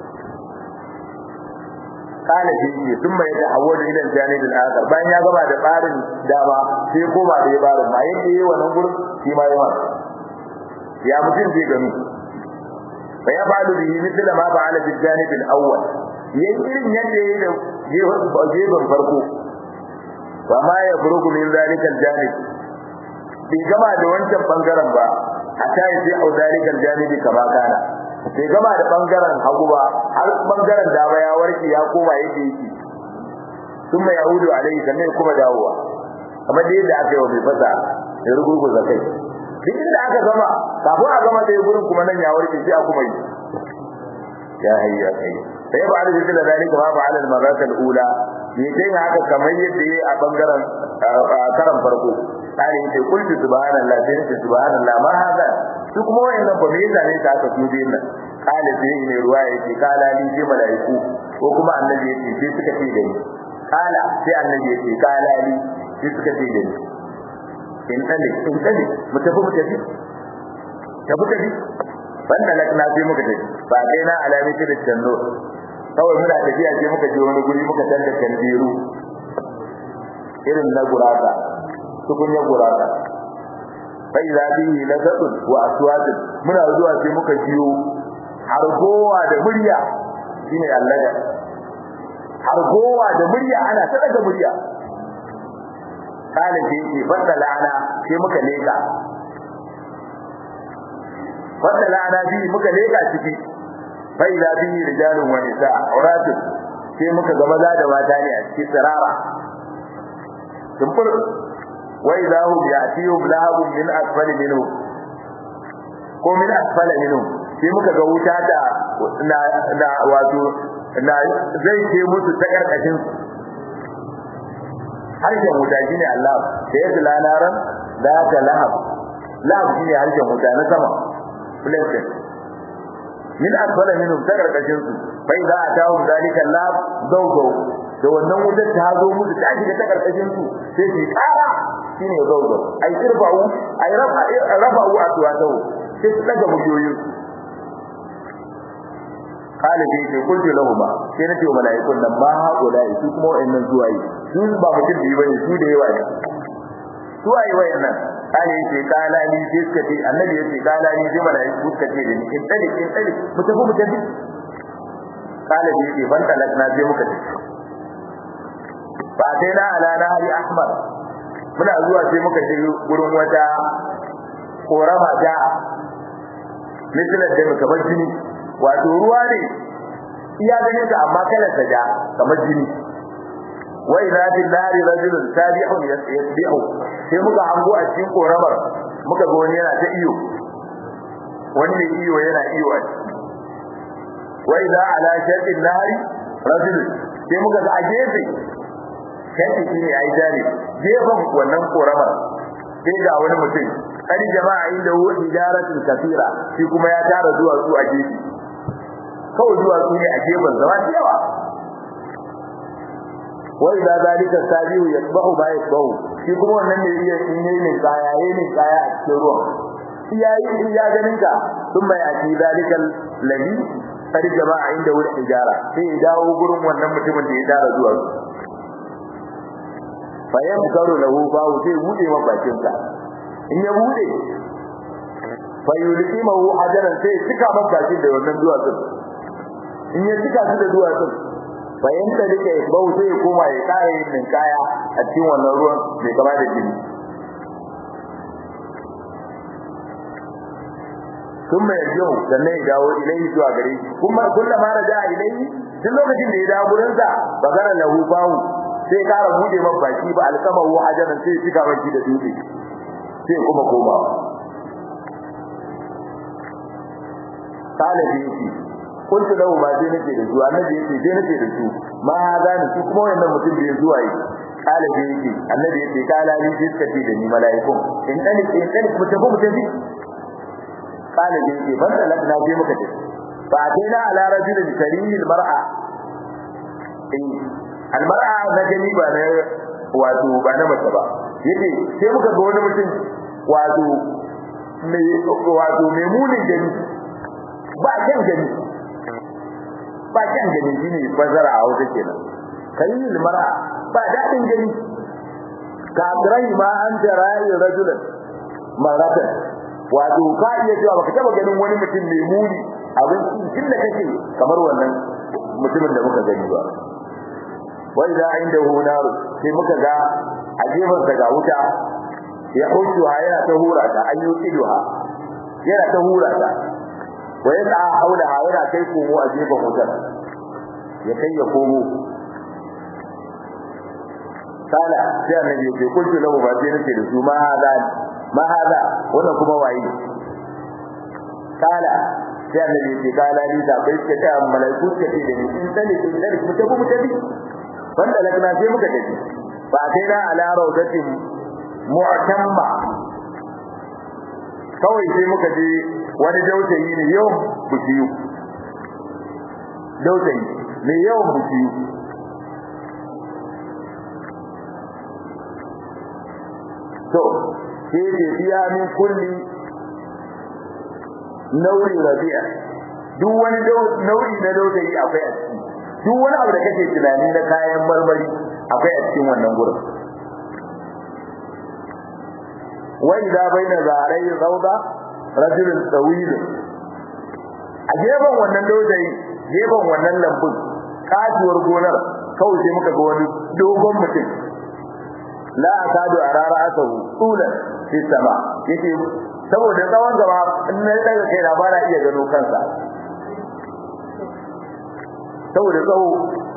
kana shi ne sun mai da hawo da idan jani da akar bayan ya gaba da barin dama sai koma da ya barin ma yake yi wannan gurin shi ma yawa ya mutum zai gani fa ya fa'alu bihi mithla ma fa'ala bil janib al awwal yayin irin yadda yayi da gefen farko fa ma ya burugu min zalika al janib bai gama da wancan bangaren ba hatta ya sai au zalika al janib kama kana bai gama da bangaren hagu ba har bangaren dama ya warke ya koma yadda yake kuma yahudu alaihi sannan kuma dawowa kamar da yadda aka yi wa mai fasa ya rugurguza kai duk inda aka gama kafin a gama da gurin kuma nan ya warke sai a kuma yi ya hayya kai sai ba da zikira da dalika ma fa'ala al-marat al-ula ne kai haka kamar yadda yayi a bangaren karan farko sai yace kullu subhanallah sai yace subhanallah ma haka su kuma wayannan ba me yasa ne ta aka su din nan kala sai ne ruwa yake kala ni sai malaiku ko kuma annabi yake sai suka ce da ni kala sai annabi yake kala ni sai suka ce da ni in tale in tale mu tafi mu tafi tafi tafi banda lakna sai muka tafi ba dai na alami ta da tanno kawai muna tafiya sai muka je wani guri muka tanda kandiru irin na gurata tukunya gurata bai za bi lazatun wa aswadun muna zuwa sai muka jiyo har gowa da murya shine allaga har gowa da murya ana ta daga murya kana ce ce fadda lana sai muka leka fadda lana bi muka leka ciki bai za bi rijalun wa nisa auratun sai muka ga maza da mata ne a cikin tsirara tumbur wa idza hum ya'tihum lahabun min asfali minhu ko min asfali minhu sai muka ga wuta da na na wato na zai ce musu ta karkashin harshen wuta shine Allah da ya zula naran da ta lahab lahab shine harshen wuta na sama planet min asfala minhum ta karkashin su bai za a tawo zalika lahab zawzaw da wannan wutar ta zo musu ta shiga ta karkashin su sai su kara shine zawzaw ai irfa'u ai rafa'u aswatahu sai su daga muryoyin kala dai ce kullu lahuma sai nace wa malaikun nan ma haƙula su kuma wayannan zuwaye su ba mutum biyu bane su da yawa ne zuwaye wayannan kale yace kala ni sai suka ce annabi yace kala ni sai malaiku suka ce da ni in tsali in tsali mu tafi mu tafi kala bi yace ban talak na je muka tafi fa sai na ala nahari ahmar muna zuwa sai muka je gurin wata korama ta misalar da muka bar jini wato ruwa ne iya ganin ta amma kalar ta ja kamar jini wa idza fil nari rajulun tabi'un yasbihu sai muka hango a cikin koramar muka ga wani yana ta iyo wani ne iyo yana iyo a ciki wa idza ala shaqqin nari rajulun sai muka ga a gefe shaqqi ne ai jari gefen wannan koramar sai ga wani mutum kadi jama'a inda hu ijaratun kafira shi kuma ya tara zuwa su a gefe kawai zuwa su ne a gefen zama da yawa wai da zalika sabiu yasbahu ba yasbahu shi kuma wannan ne iya in yayi ne kaya yayi ne kaya a cikin ruwan iyayi in ya ganin ka sun mai aki zalikal ladhi kadi jama'a inda hu ijara sai ya dawo gurin wannan mutumin da ya tara zuwa su fayyam karo lahu bawu sai bude ma bakin sa in ya bude fayyuliki mahu hajaran sai cika man bakin da wannan duwatsun in ya cika su da duwatsun bayan ta dake bau sai ya koma ya kare yin kaya a cikin wannan ruwan mai kama da jini ثم يرجع sannan ya dawo ilai zuwa gare shi kuma kullama raja ilai duk lokacin da ya dawo gurin sa bagara lahu bawu sai kara bude man baki ba alkamahu hajaran sai cika baki da dutse sai kuma koma kala bi kuntu lahu ma sai nake da su annabi yake sai nake da su ma hada ni su kuma wannan mutum bai zuwa yi kala bi yake annabi yake kala ni sai suka ce da ni mala'ikun in dani in dani ku tafi mu tafi kala bi yake ban da na je muka tafi fa ataina ala rajulin karimil mar'a in al mar'a na gani ba na wato ba na mace ba yake sai muka ga wani mutum wato mai wato mai munin gani ba kyan gani ba kyan gani shine bazara a wata kenan kalil mara ba dadin gani ka rai ma an jara'i rajulan maratan wato ka iya cewa baka taba ganin wani mutum mai muni abin cikin da kake kamar wannan mutumin da muka gani ba wa idza indahu nar sai muka ga a gefen sa ga wuta ya hutu yana ta hura ta ayyukiduha yana ta hura ta wa yas'a haulaha yana kai komo a gefen wutar ya kai ya komo kala sai annabi ya ce kuntu lahu ba sai nake da su ma hada ma hada wannan kuma waye kala sai annabi ya ce kala ni da bai ce ta malaiku ce da ni in tani in tani mu tafi mu tafi banda lakna sai muka tafi ba sai na ala rawdatin mu'tamma kawai sai muka je wani dautayi ne yau bukiyu dautayi ne yau bukiyu to sai ce biya min kulli nauri rabi'a duk wani nau'i na dautayi akwai a ciki duk wani abu da kake tunani na kayan marmari akwai a cikin wannan gurin wa idza baina zarai rawda rajulun tawil a gefen wannan dausayi gefen wannan lambun kasuwar gonar kawai sai muka ga wani dogon mutum la akadu arara asahu tulan fi sama yake saboda tsawon gaba in na daga kai na ba na iya gano kansa saboda tsawo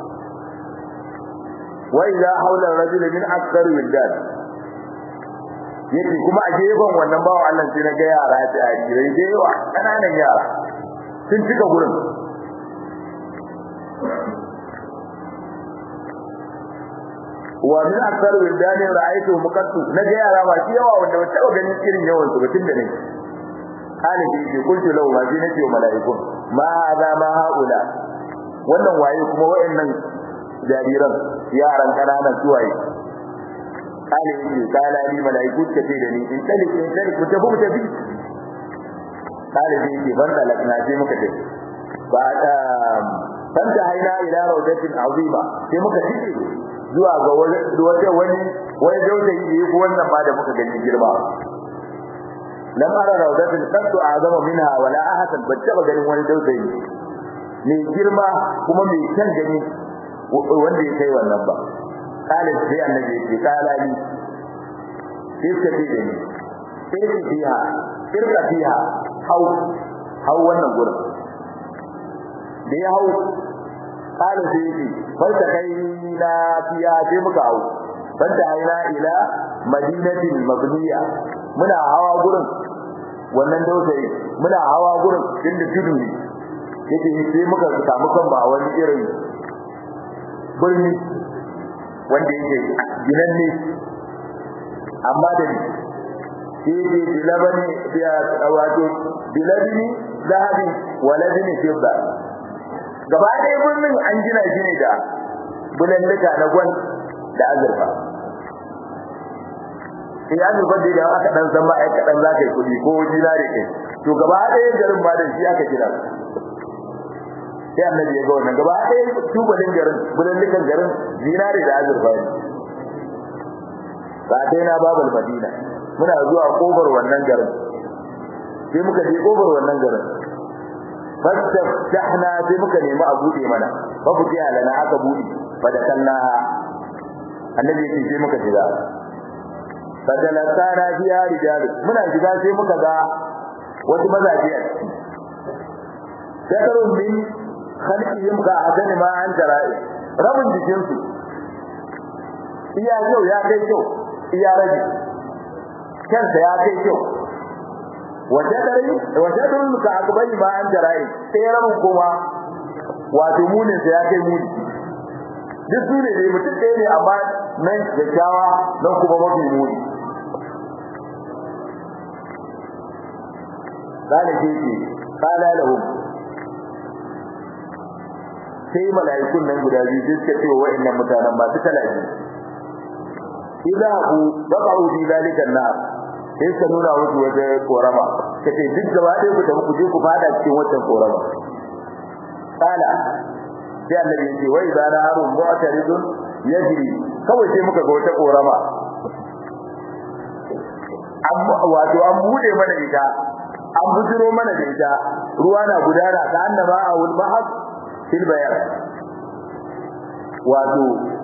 wa idza hawla rajul min akthar wildan yake kuma a gefen wannan bawo Allah sai na ga yara da ajirai da yawa kananan yara sun cika gurin wa min akthar wildan ra'aytu muqaddas na ga yara ba shi yawa wanda ba taba ganin irin yawan su batun da ne kana ji ji kuntu lahu ma ji nake wa malaikun ma hadha ma haula wannan waye kuma wayannan jariran yaran kananan suwaye kana yake kana ni malaiku ta ce da ni in tali in tali ku tafi ku tafi kana ji yake ban da lakna sai muka tafi ba ta fanta haina ila rawdatin azima sai muka tafi zuwa ga wata wani wani dausayi da yake wannan ba da muka gani girma lam ara rawdatin qaddu a'zama minha wala ahsan battaba ganin wani dausayi mai girma kuma mai kyan gani wanda ya kai wannan ba kala sai annabi ya ce kala ni sai ka ce da ni irka fiha irka fiha hau hau wannan gurin da ya hau kala sai ya ce farta kai na fiya sai muka hau farta haina ila madinatin mabniya muna hawa gurin wannan dausayi muna hawa gurin inda tudu ne yake sai muka samu kan ba wani irin birni wanda yake ginanne amma da ni sai dai bilabani ya wato bilabini zahabi waladini fidda gaba ɗaya birnin an gina shi ne da bulallika na gwan da azurfa sai an zubar da idan aka dan san ba ai kadan za ka yi kuɗi ko dinari kai to gaba ɗaya garin ba da shi aka gina sai annabi ya ga wannan gaba ɗaya tubalin garin bulallikan garin dinari da azurfa ne ba dai na babul madina muna zuwa kofar wannan garin sai muka je kofar wannan garin fastaftahna sai muka nemi a bude mana fa futiya lana aka bude fa da kallaha annabi ya ce sai muka shiga fadalatana biya rijal muna shiga sai muka ga wasu mazaje a ciki shakarun min khalqihim ka adani ma an tara'i rabin jikin su iya yau ya kai kyau iya rabi kansa ya kai kyau wajadari wajadun ka akbari ma an tara'i sai rabin kuma wato munin sa ya kai muni duk su ne dai mutum ɗaya ne amma nan kyakkyawa nan kuma mafi muni قال كيفي قال لهم sai mala'ikun nan guda biyu sai suka ce wa wa'annan mutanen masu talaji idza hu baqa'u fi zalika an-nar sai suka nuna musu wata korama kace duk gaba ɗaya ku tafi ku je ku fada cikin wannan korama kala sai annabi ya ce wa idza naharun mu'taridun yajri kawai sai muka ga wata korama amma wato an bude mana ita an bujiro mana da ita ruwa na gudana ta annaba a wal bahar fil bayan wato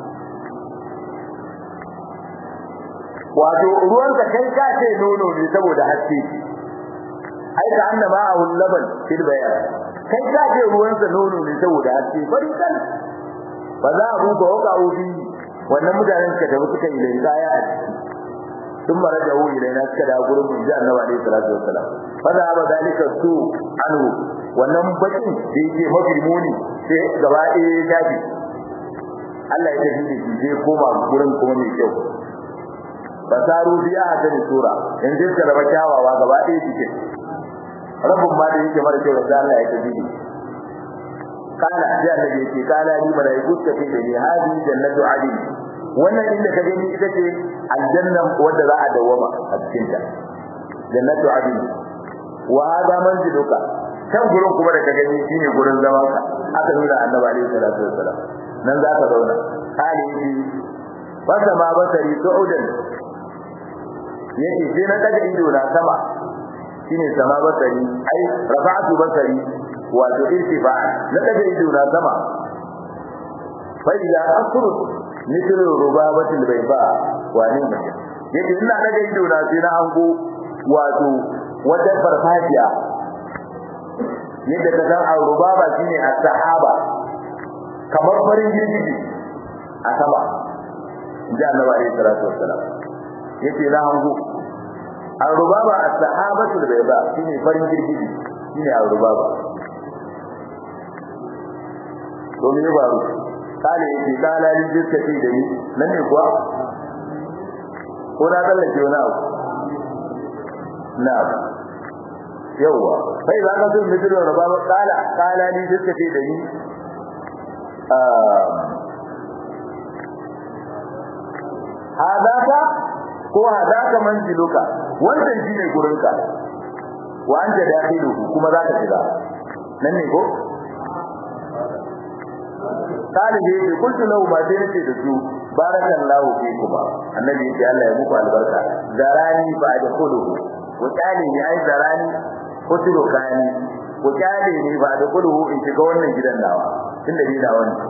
wato ruwan ka kai ka ce nono ne saboda haske ai ka annaba a wal laban fil bayan kai ka ce ruwan sa nono ne saboda haske bari kan ba za a buga waka ubi wannan mutanen suka tafi suka yi da kaya a ciki ثم رجعوا إلينا كذا قرب من جاء النبي عليه الصلاة والسلام فذهب ذلك السوء عنه wannan bakin da yake mafi muni sai gaba ɗaya ya tafi Allah ya tafi da shi zai koma gurin kuma mai kyau fasaru biya a tani sura in zai ka raba kyawawa gaba ɗaya cikin rabin ma da yake mara kyau da Allah ya tafi da kana sai Allah ya ce kana ni malaiku ta ce da ni hadi jannatu adin wannan inda ka gani ita ce aljanna wanda za a dawama a cikin ta jannatu adin wa hada manziluka kan gurin kuma da ka gani shine gurin zaman ka aka nuna annabi alaihi salatu wassalam nan za ka zauna kali yi fasa ma basari su'udan yake sai na daga ido na sama shine sama basari ai rafa'atu basari wato irtifa na daga ido na sama fa idza asru mithlu rubabatil bayda wa ni mace yake ina daga ido na sai na hango wato wata farfajiya yadda ka san al-rubaba shine as-sahaba kamar farin girgiji a sama inda annabi alaihi salatu wassalam yace na hango al-rubaba as-sahabatu al-bayda shine farin girgiji shine al-rubaba to me ba ru kale yace kala ni jiska ce da ni nan ne kuwa ko na tsallake wani abu na yawa sai za ka sun mutu da rubaba kala kala ni jiska ce da ni hadaka ko hadaka manziluka wannan shine gurinka wa anta dakhilu kuma za ka shiga nan ne ko talibi yake kuntu lahu ma sai nace da su barakallahu fikuma annabi yake Allah ya muku albarka garani fa adkhulu ku kyale ni ai zarani ko turukani ku kyale ni ba da kudu in shiga wannan gidan nawa tunda ni nawa ne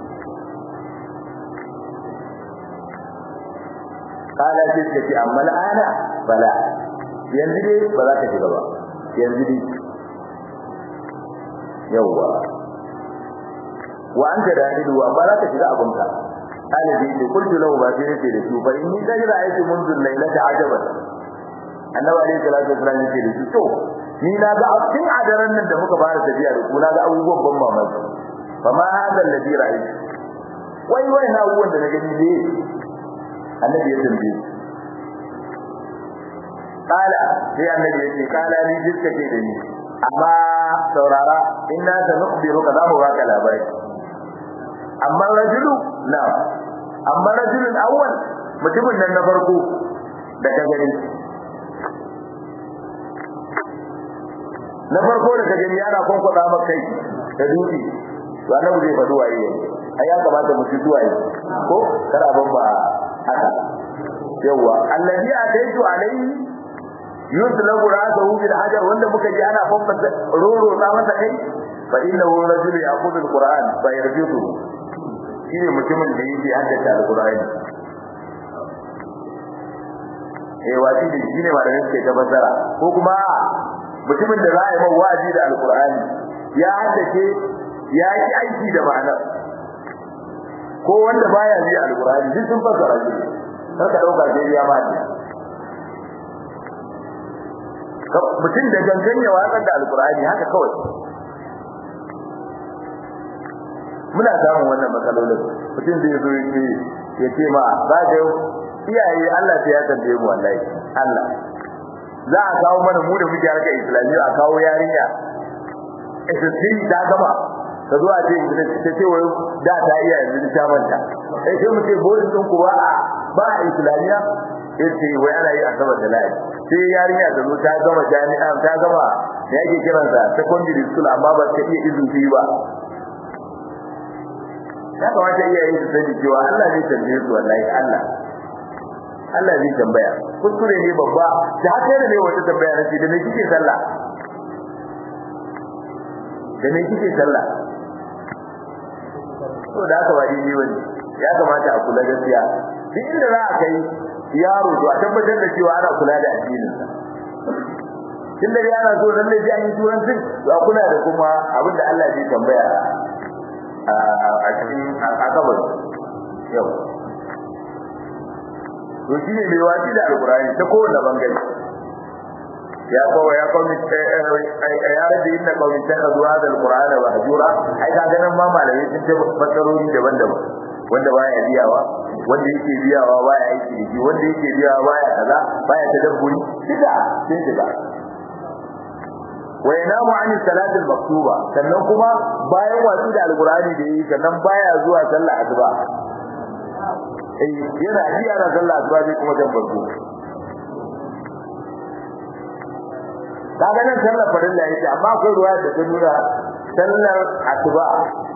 kala sai suka ce amma al'ana bala yanzu dai ba za ka shiga ba yanzu dai yawwa wa anta dahilu amma za ka shiga abinka kala sai ce kullu lahu ba sai ce da su fa inni tajra ayatu mundu laylata ajaban annabi alaihi salatu wasallam yake da su to ni na ga cikin adaran nan da muka fara tafiya da ku na ga abubuwan ban mamaki fa ma hada alladhi ra'aytu wai wai na abubuwan da na gani ne annabi ya tambaye kala sai annabi ya ce kala ni diska ce da ni amma saurara inna sanukhbiruka za mu baka labari amma rajulu na amma rajulun awwal mutumin nan na farko da ka gani na farko da ka gani yana kwankwada maka kai da dutse to annabi zai faɗi waye ai ya kamata mu ci waye ko kada ban ba haka yawa allazi ataitu alayhi yuslabu ra'sahu bil hajar wanda muka ji ana fanfasa roro ta masa kai fa innahu rajul ya'khudhu al-qur'an fa yarjudu shine mutumin da yake haddace al-qur'ani eh wasi da shine ba da yake tabbara ko kuma mutumin da za a yi mawa wa'azi da al-qur'ani ya haddace ya yi aiki da ma'anar ko wanda baya ji al-qur'ani duk sun fasara shi kar ka dauka sai ya ma mutum da gangan ya watsar da alkur'ani haka kawai muna samun wannan matsalolin mutum zai zo yake ya ce ma za ka iyaye Allah sai ya tambaye mu wallahi Allah za a kawo mana mu da muke harkar islamiyya a kawo yarinya SSC ta gama ka zo a ce ta ce wai da ta iya yanzu ta manta sai sai mu ce bodin din ku ba a ba a islamiyya yace wai ana yi asabar da layi sai yarinya ta zo ta gama jami'a ta gama da yake kiransa secondary school amma ba ta iya izufi ba ya kamata iyaye su sani cewa Allah zai tambaye su wallahi Allah Allah zai tambaya kuskure ne babba da haka da ne wata tambaya na ce da me kike sallah da me kike sallah to da haka ba dai wani ya kamata a kula gaskiya duk inda za a kai yaro to a tabbatar da cewa ana kula da addininsa tunda yana so dan ne an yi turancin to a kula da kuma abin da Allah zai tambaya a cikin akabar yau to shi ne mai wasi da alkurani ta kowane bangare ya kowa ya kawai ya rage inda kawai ta ka zuwa da alkurani ba hajura ai ka ganin ma malamai sun ce fassarori daban-daban wanda baya biyawa wanda yake biyawa baya aiki da shi wanda yake biyawa baya kaza baya tadabburi duka sun shiga wa yanamu an salati al-maktuba sannan kuma bayan watsi da alqur'ani da yi sannan baya zuwa sallah asuba eh yana ji ana sallah asuba sai kuma tabbatu kaga nan sallar farilla yake amma akwai ruwaya da ta nuna sallar asuba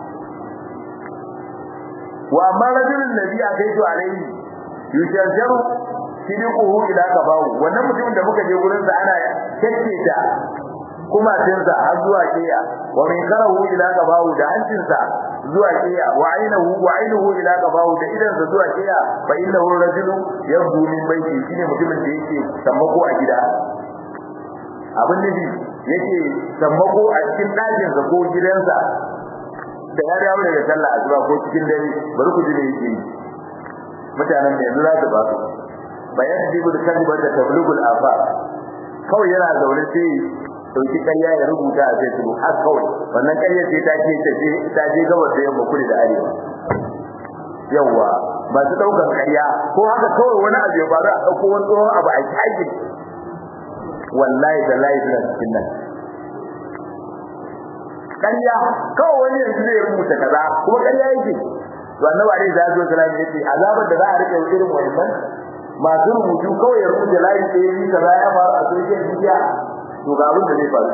wa amma rajulun nabi akaitu alaihi yushajaru sidiquhu ila kabahu wannan mutumin da muka je gurin sa ana kekketa kuma tinsa har zuwa kiya wa min karahu ila kabahu da hancinsa zuwa kiya wa ainahu wa ainuhu ila kabahu da idan sa zuwa kiya fa innahu rajulu yabdu min baiti shine mutumin da yake sammako a gida abin da yake sammako a cikin ɗakin sa ko gidansa da ya dawo daga sallah asuba ko cikin dare bari ku ji ne yake mutanen da yanzu za su ba su bayan jibu da kalma da tablugul afa kawai yana zaune sai dauki ƙarya ya rubuta a Facebook har kawai wannan ƙarya sai ta ce ta je ta je gabas da yamma kudu da arewa yawa ba su daukar ƙarya ko haka kawai wani abu ya faru a dauko wani tsohon abu a kage wallahi da lahi suna cikin nan ƙarya kawai wani yanzu zai rubuta kaza kuma ƙarya yake to annabi alaihi salatu wasallam yace azabar da za a rike irin wannan masu rubutu kawai ya rubuta layi ɗaya ni kaza ya faru a social media to ga abin da zai faru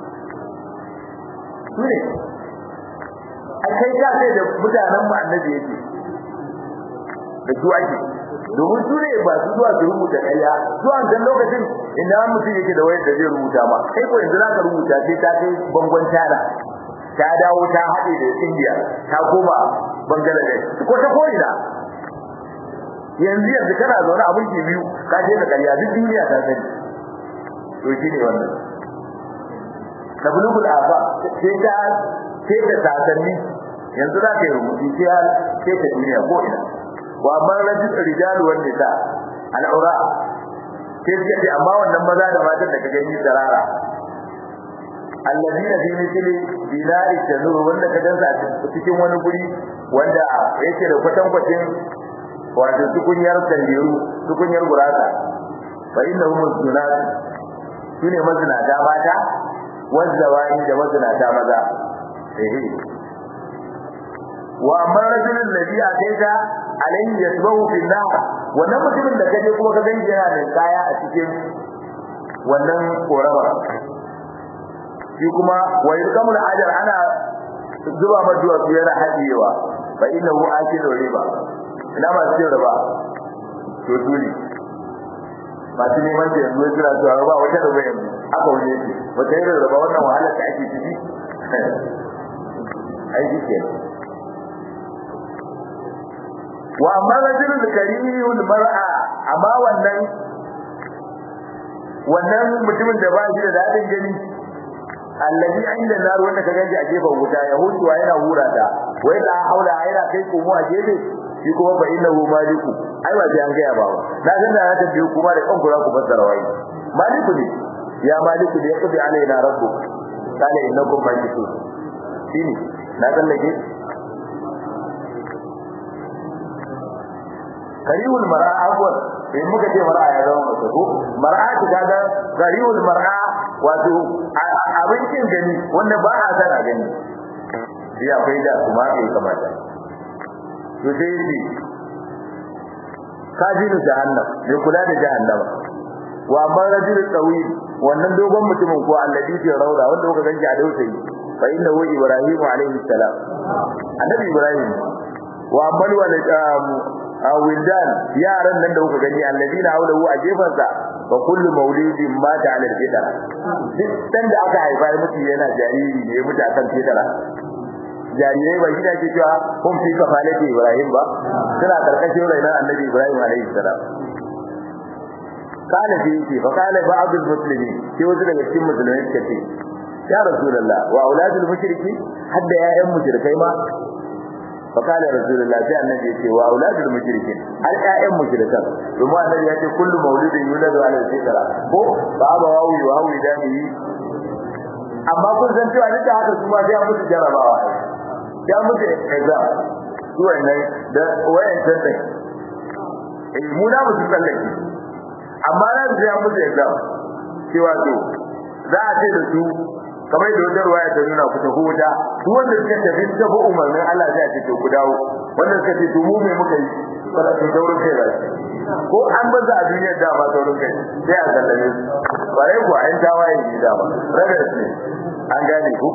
su ne a kai ka sai da mutanen mu annabi yake da su ake domin su ne ba su zuwa su rubuta ƙarya zuwa can lokacin inda mutum yake da wayar da zai rubuta ma kai ko yanzu zaka rubuta sai ta kai bangon tana ta dawo ta haɗe da India ta koma Bangladesh ko ta ko'ina yanzu yanzu kana zaune a mulki biyu ka je da ƙarya duk duniya ta sani to shi ne wannan tablugul afa sai ta sai ta sasanni yanzu za ka yi rubutu sai sai ta duniya ko ina wa amma rajul rijalu wan nisa al'ura sai suka ce amma wannan maza da matan da ka gani tsarara alladina fi mithli bina'i tanur wanda ka dansa cikin wani guri wanda yake da kwatankwacin wato tukunyar tandiru tukunyar gurasa fa innahum zunat sune mazinata mata wazzawani da mazinata maza ehe wa amma rajulun ladhi ataita alayhi yasbahu fi nar wannan mutumin da kaje kuma ka gani yana da kaya a cikin wannan korama shi kuma wa yulkamul ajar ana zuba maduwa su yana hadiyewa fa innahu akilu riba ina ma cin riba to dole masu neman da yanzu suna cewa ba wata riba yanzu aka wani yake wata irin riba wannan wahalar da ake ciki aiki ke wa amma rajulul karimul mar'a amma wannan wannan mutumin da ba shi da dadin gani allazi inda nar wanda ka ganji a gefen wuta ya hutuwa yana hura ta wai da haula yana kai komo a gefe shi kuma fa innahu maliku ai ba sai an ga ba na san da ta biyu kuma da kanku za ku fassara wai maliku ne ya maliku da yaqdi alaina rabbuk kana innakum malikun shine na tsallake kariwul mar'a awwal in muka ce mar'a ya zama mace ko mar'a ta kaga kariwul mar'a wato abincin gani wanda ba a san a gani shi akwai da kuma ya kamata to sai shi kajiru jahannam ne kula da jahannama wa amma rajulul tawil wannan dogon mutumin ko alladhi fi rawda wanda kuka ganji a dausayi fa innahu ibrahim alayhi salam annabi ibrahim wa amman walid wildan yaran nan da kuka gani alladina hawlahu a gefansa fa kullu maulidin mata ala fitra duk dan da aka haifa mutu yana jariri ne mutu akan fitra jarirai ba shi da ke cewa kun fi kafalati ibrahim ba suna karkashin rainan annabi ibrahim alaihi salam kana fi yake fa kana ba'd al-muslimin sai wasu daga cikin musulmai suka ce ya rasulullah wa auladul mushriki hadda ya'yan mushrikai ma فقال رسول الله sai annabi yace wa auladul mushrikin al ayyan mushrikan kuma annabi yace kullu mauludin yuladu ala fitra ko baba wawi wa hawi dani amma kun san cewa duk da haka su ma sai an musu jarabawa ya musu exam su wannan da wayan tantan eh mu da musu tsallake amma na sai an musu exam cewa to za a ce da su kamar da wajen ruwaya ta nuna ku tafi wuta duk wanda suka tafi suka bi umarnin Allah sai a ce to ku dawo wanda suka ce to mu me muka yi kada su daurin kai ba ko an baza a duniyar da ba daurin kai sai a sallame su bare ku an tawaye ni da ba rabe su an gane ku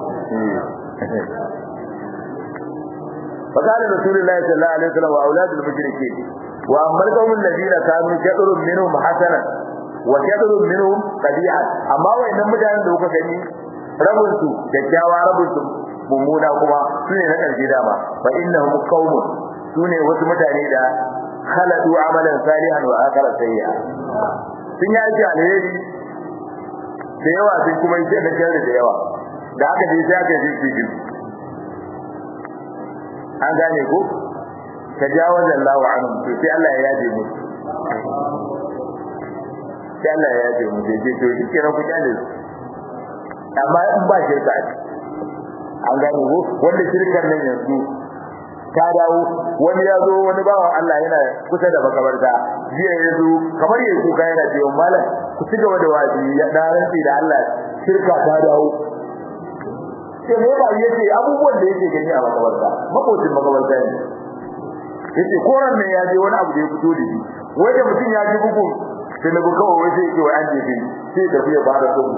فقال رسول الله صلى الله عليه وسلم واولاد المشركين واما القوم الذين كانوا شطر منهم حسنا وشطر منهم قبيحا اما وان mutanen da kuka gani rabin su kyakkyawa rabin su mummuna kuma sune na karshe dama fa innahum qaumun sune wasu mutane da khaladu amalan salihan wa akhara sayya sun yi aiki alheri da yawa sun kuma yi da sharri da yawa da haka dai sai aka yi su an gane ko tajawaz Allah anhum to sai Allah ya yaje mu sai Allah ya yaje mu sai to shi kenan ku kyale su amma in ba shirka an gane ko wanda shirkar nan yanzu ta dawo wani ya zo wani bawan Allah yana kusa da makabarta jiya ya zo kamar ya kuka yana cewa malam ku ci gaba da wazi ya da rantsi da Allah shirka ta dawo sai me ba yace abubuwan da yake gani a makabarta makocin makabarta ne yace koran ne ya je wani abu da ya fito da shi wai da mutum ya ji bugun sai na buka wai sai yake wai an je bi sai da ya fara dubu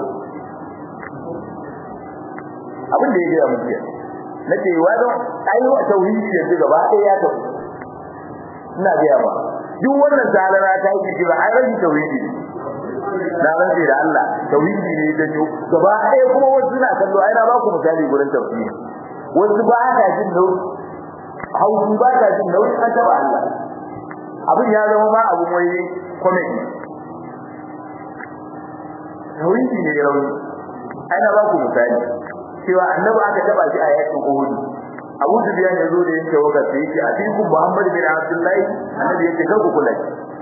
abin da ya ga mutum nace wa don ai wa tauhidi yanzu gaba ɗaya ya tafi ina ga ba duk wannan zalara ta yi kira ai rage tauhidi na rage da Allah tauhidi ne da jo gaba ɗaya kuma wasu suna kallo ai na ba ku misali gurin tauhidi wasu ba ta jin nauyi hausu ba ta jin nauyi an taba Allah abin ya zama ma abu mai comedy tauhidi ne rauni ai na ba ku misali cewa annabi aka taba shi a yakin Uhud Abu Sufyan ya zo da yake waka sai yake abiku Muhammad bin Abdullahi annabi yake kan ku kula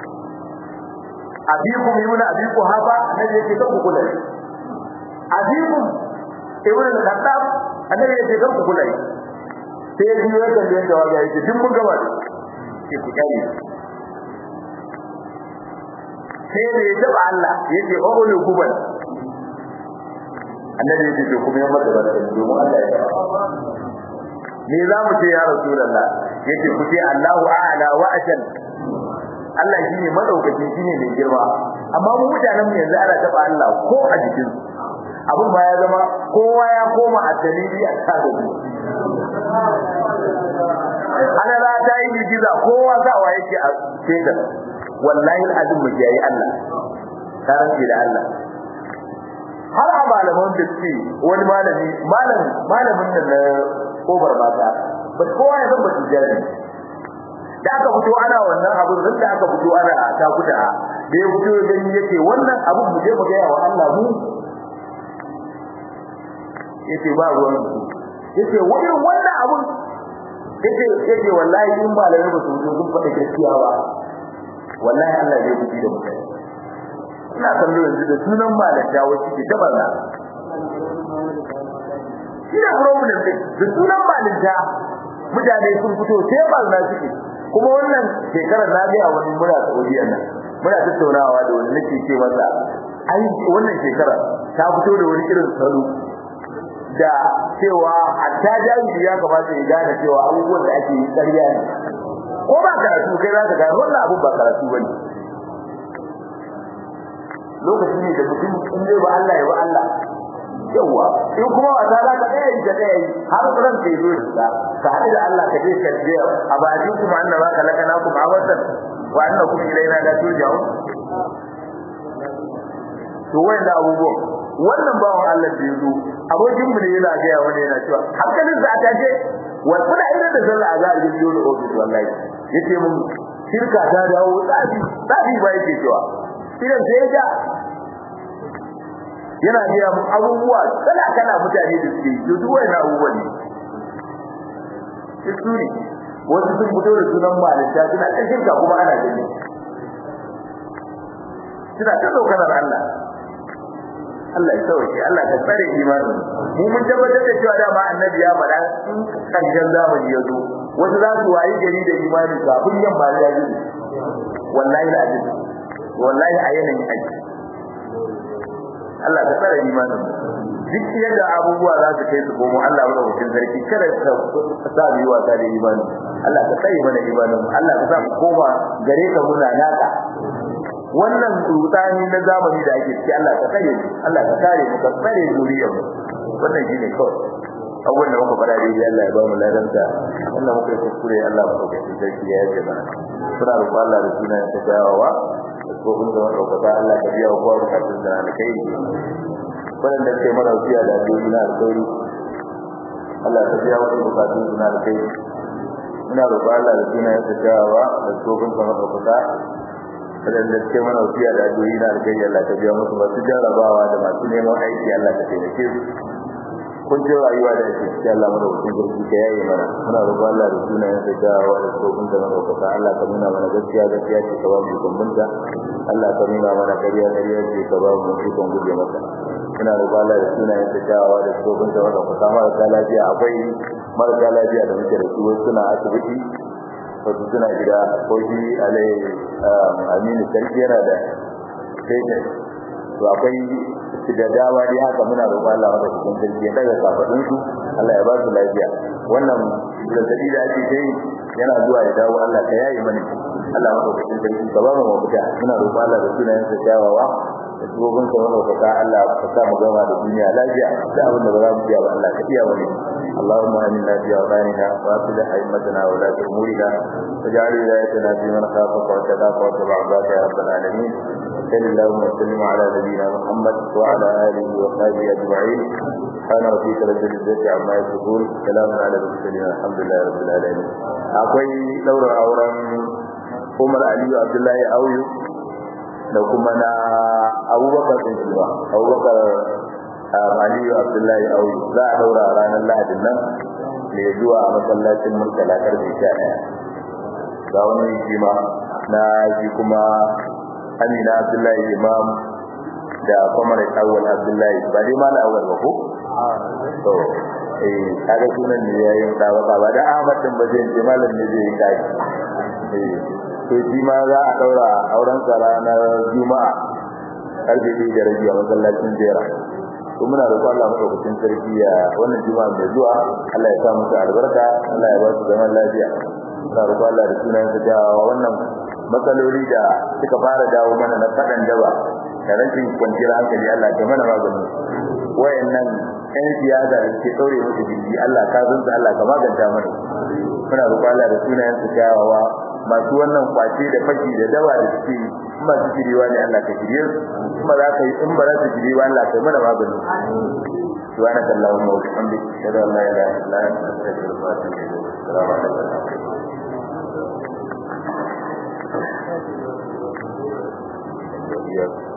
abiku ibn abiku haba annabi yake kan ku kula abiku ibn al-Khattab annabi yake kan ku kula sai ya biyo da yanda waga yake duk mun gaba ke ku kai sai da ya taba Allah yake ulu kubal annabi yake to kuma ya mata barka domin Allah ya taba me za mu ce ya rasulullah yace ku ce Allahu a'la wa ajal Allah shine madaukaki shine mai girma amma mu mutanen mu yanzu ana taba Allah ko a jikin abun ba ya zama kowa ya koma a dalili a tsada mu ana za ta yi giza kowa sawa yake a cikin wallahi alazim mu yayi Allah karanci da Allah har a malaman da suke wani malami malam malamin da na kobar mata ba kowa ya zama tijari da aka fito ana wannan abin nan da aka fito ana ta kuda da ya fito gani yake wannan abin mu je mu ga wa Allah mu yace ba ruwan yace wani wannan abin yace yace wallahi in ba lalle ba su sun faɗa gaskiya ba wallahi Allah zai kuci da mutane ina kallo yanzu da sunan malaka wace ke tabarna ina problem din da sunan malinta mutane sun fito sai barna suke kuma wannan shekarar na ga wani mura Saudiya nan muna tattaunawa da wani nake ce masa ai wannan shekarar ta fito da wani irin salo da cewa hatta jami'i ya kamata ya gane cewa abubuwan da ake yi ƙarya ne ko ba karatu kai za ka gane wannan abu ba karatu bane lokaci ne da mutum in zai ba Allah ya ba Allah yawa in kuma wata za ka tsaya da tsaya har ran kai zo da ka haɗu da Allah ka je ka je a baji kuma annaba ka laka na kuma awatan wa annakum ilaina la turja'un to wanda abubuwan wannan bawan Allah da yazo abokin mu ne yana ga ya wani yana cewa hankalin sa ta ce wa kuna idan da sallah a za a yi da ofis wallahi yace mun shirka ta dawo tsafi tsafi ba yake cewa idan sai ya yana biya mu abubuwa kala kala mutane da suke to duk wannan abubuwa ne su ne wasu sun fito da sunan malinta suna ta shirka kuma ana gani suna ta tsokanar Allah Allah ya sauke Allah ka tsare imanin mu mun tabbatar da cewa dama annabi ya faɗa in karshen zamani ya zo wasu za su wayi gari da imani kafin yamma ya yi wallahi alazim wallahi a yanayin aiki Allah ka tsare imanin duk yadda abubuwa za su kai su komo Allah mana wucin sarki kada ka sa mu yi wasa da imani Allah ka tsare mana imanin Allah ka sa mu koma gare ka muna naka wannan rutani na zamani da ake ciki Allah ka tsare mu Allah ka kare mu ka tsare zuriyar mu wannan shine kawai abubuwan da muka fara daidai Allah ya ba mu ladanta wannan muka yi kuskure Allah mu ɗauke sarki ya yaje mana suna roƙon Allah da suna ya tajawawa ko kun da wannan roƙon Allah ka biya kowa bukatun da na kai wannan sai mana wasiya da addu'o'i na alƙawari Allah ka biya wasu bukatun da na kai ina roƙon Allah da suna ya tajawawa da tsohon da roƙon wadanda suke mana wasiya da addu'o'i na alƙawari Allah ka biya musu masu jarrabawa da masu neman aiki Allah ka taimake su kun ji rayuwa da yake cikin Allah mana wucin gurbi ka yayi mana muna roƙon Allah da sunayen sa da wa da tsohon da mana roƙon Allah ka nuna mana gaskiya gaskiya ce ka ba mu kumbunta Allah ka nuna mana ƙarya ƙarya ce ka ba mu ikon guje masa muna roƙon Allah da sunayen sa da wa da tsohon da mana roƙon marasa lafiya akwai marasa lafiya da muke da su suna asibiti wasu suna gida ko shi alai aminu sarki yana da sai to akwai da dama dai haka muna roƙon Allah maka cikin sarki ya daga kafadun su Allah ya ba su lafiya wannan zazzabi da ake yi yana zuwa ya dawo Allah ka yayi mani Allah maka cikin sarki ka ba mu mafita muna roƙon Allah da sunayen sa kyawawa da tsohon sa wanda ka Allah ka sa mu gama da duniya lafiya da abin da ba za mu iya ba Allah ka iya wani اللهم آمنا في أوطاننا وأصلح أئمتنا ولاة أمورنا واجعل ولايتنا في من خافك واتقاك واتبع عبادك يا رب العالمين صل اللهم وسلم على نبينا محمد وعلى آله وصحبه أجمعين سبحان ربك رب العزة عما يصفون سلام على المرسلين الحمد لله رب العالمين akwai daura auren Umar Aliyu Abdullahi Auyu da kuma na Abubakar bin Silva Abubakar Aliyu Abdullahi Auyu za a daura ranar Lahadin nan mai zuwa a masallacin Murtala karfe 11 ga wani shi ma na shi kuma Amina Abdullahi Imam da Kwamar Awwal Abdullahi ba dai ma na awwal ba ko to eh kaga sunan ne yayin dawa ba da Ahmad din ba zai ce malam ne zai yi kai eh to shi ma za a daura auren sa ranar Juma'a karfe 1 da rabi a masallacin Jera to muna roƙon Allah madaukakin sarki ya wannan Juma'a mai zuwa Allah ya sa musu albarka Allah ya ba su zaman lafiya muna roƙon Allah da sunan sa jawa wannan matsaloli da suka fara dawo mana na fadan daba da rashin kwanciyar hankali Allah ya mana magani wayannan ɗan siyasa da ke ɗaure musu gindi Allah ka zunta Allah ka maganta mana muna roƙon Allah da sunayen su kyawawa masu wannan kwace da faki da dawa da suke masu shiriwa ne Allah ka shirye su kuma za ka yi in ba za su shiriwa Allah ka yi mana magani سبحانك اللهم وبحمدك اشهد ان لا اله الا انت استغفرك واتوب اليك السلام عليكم Yes.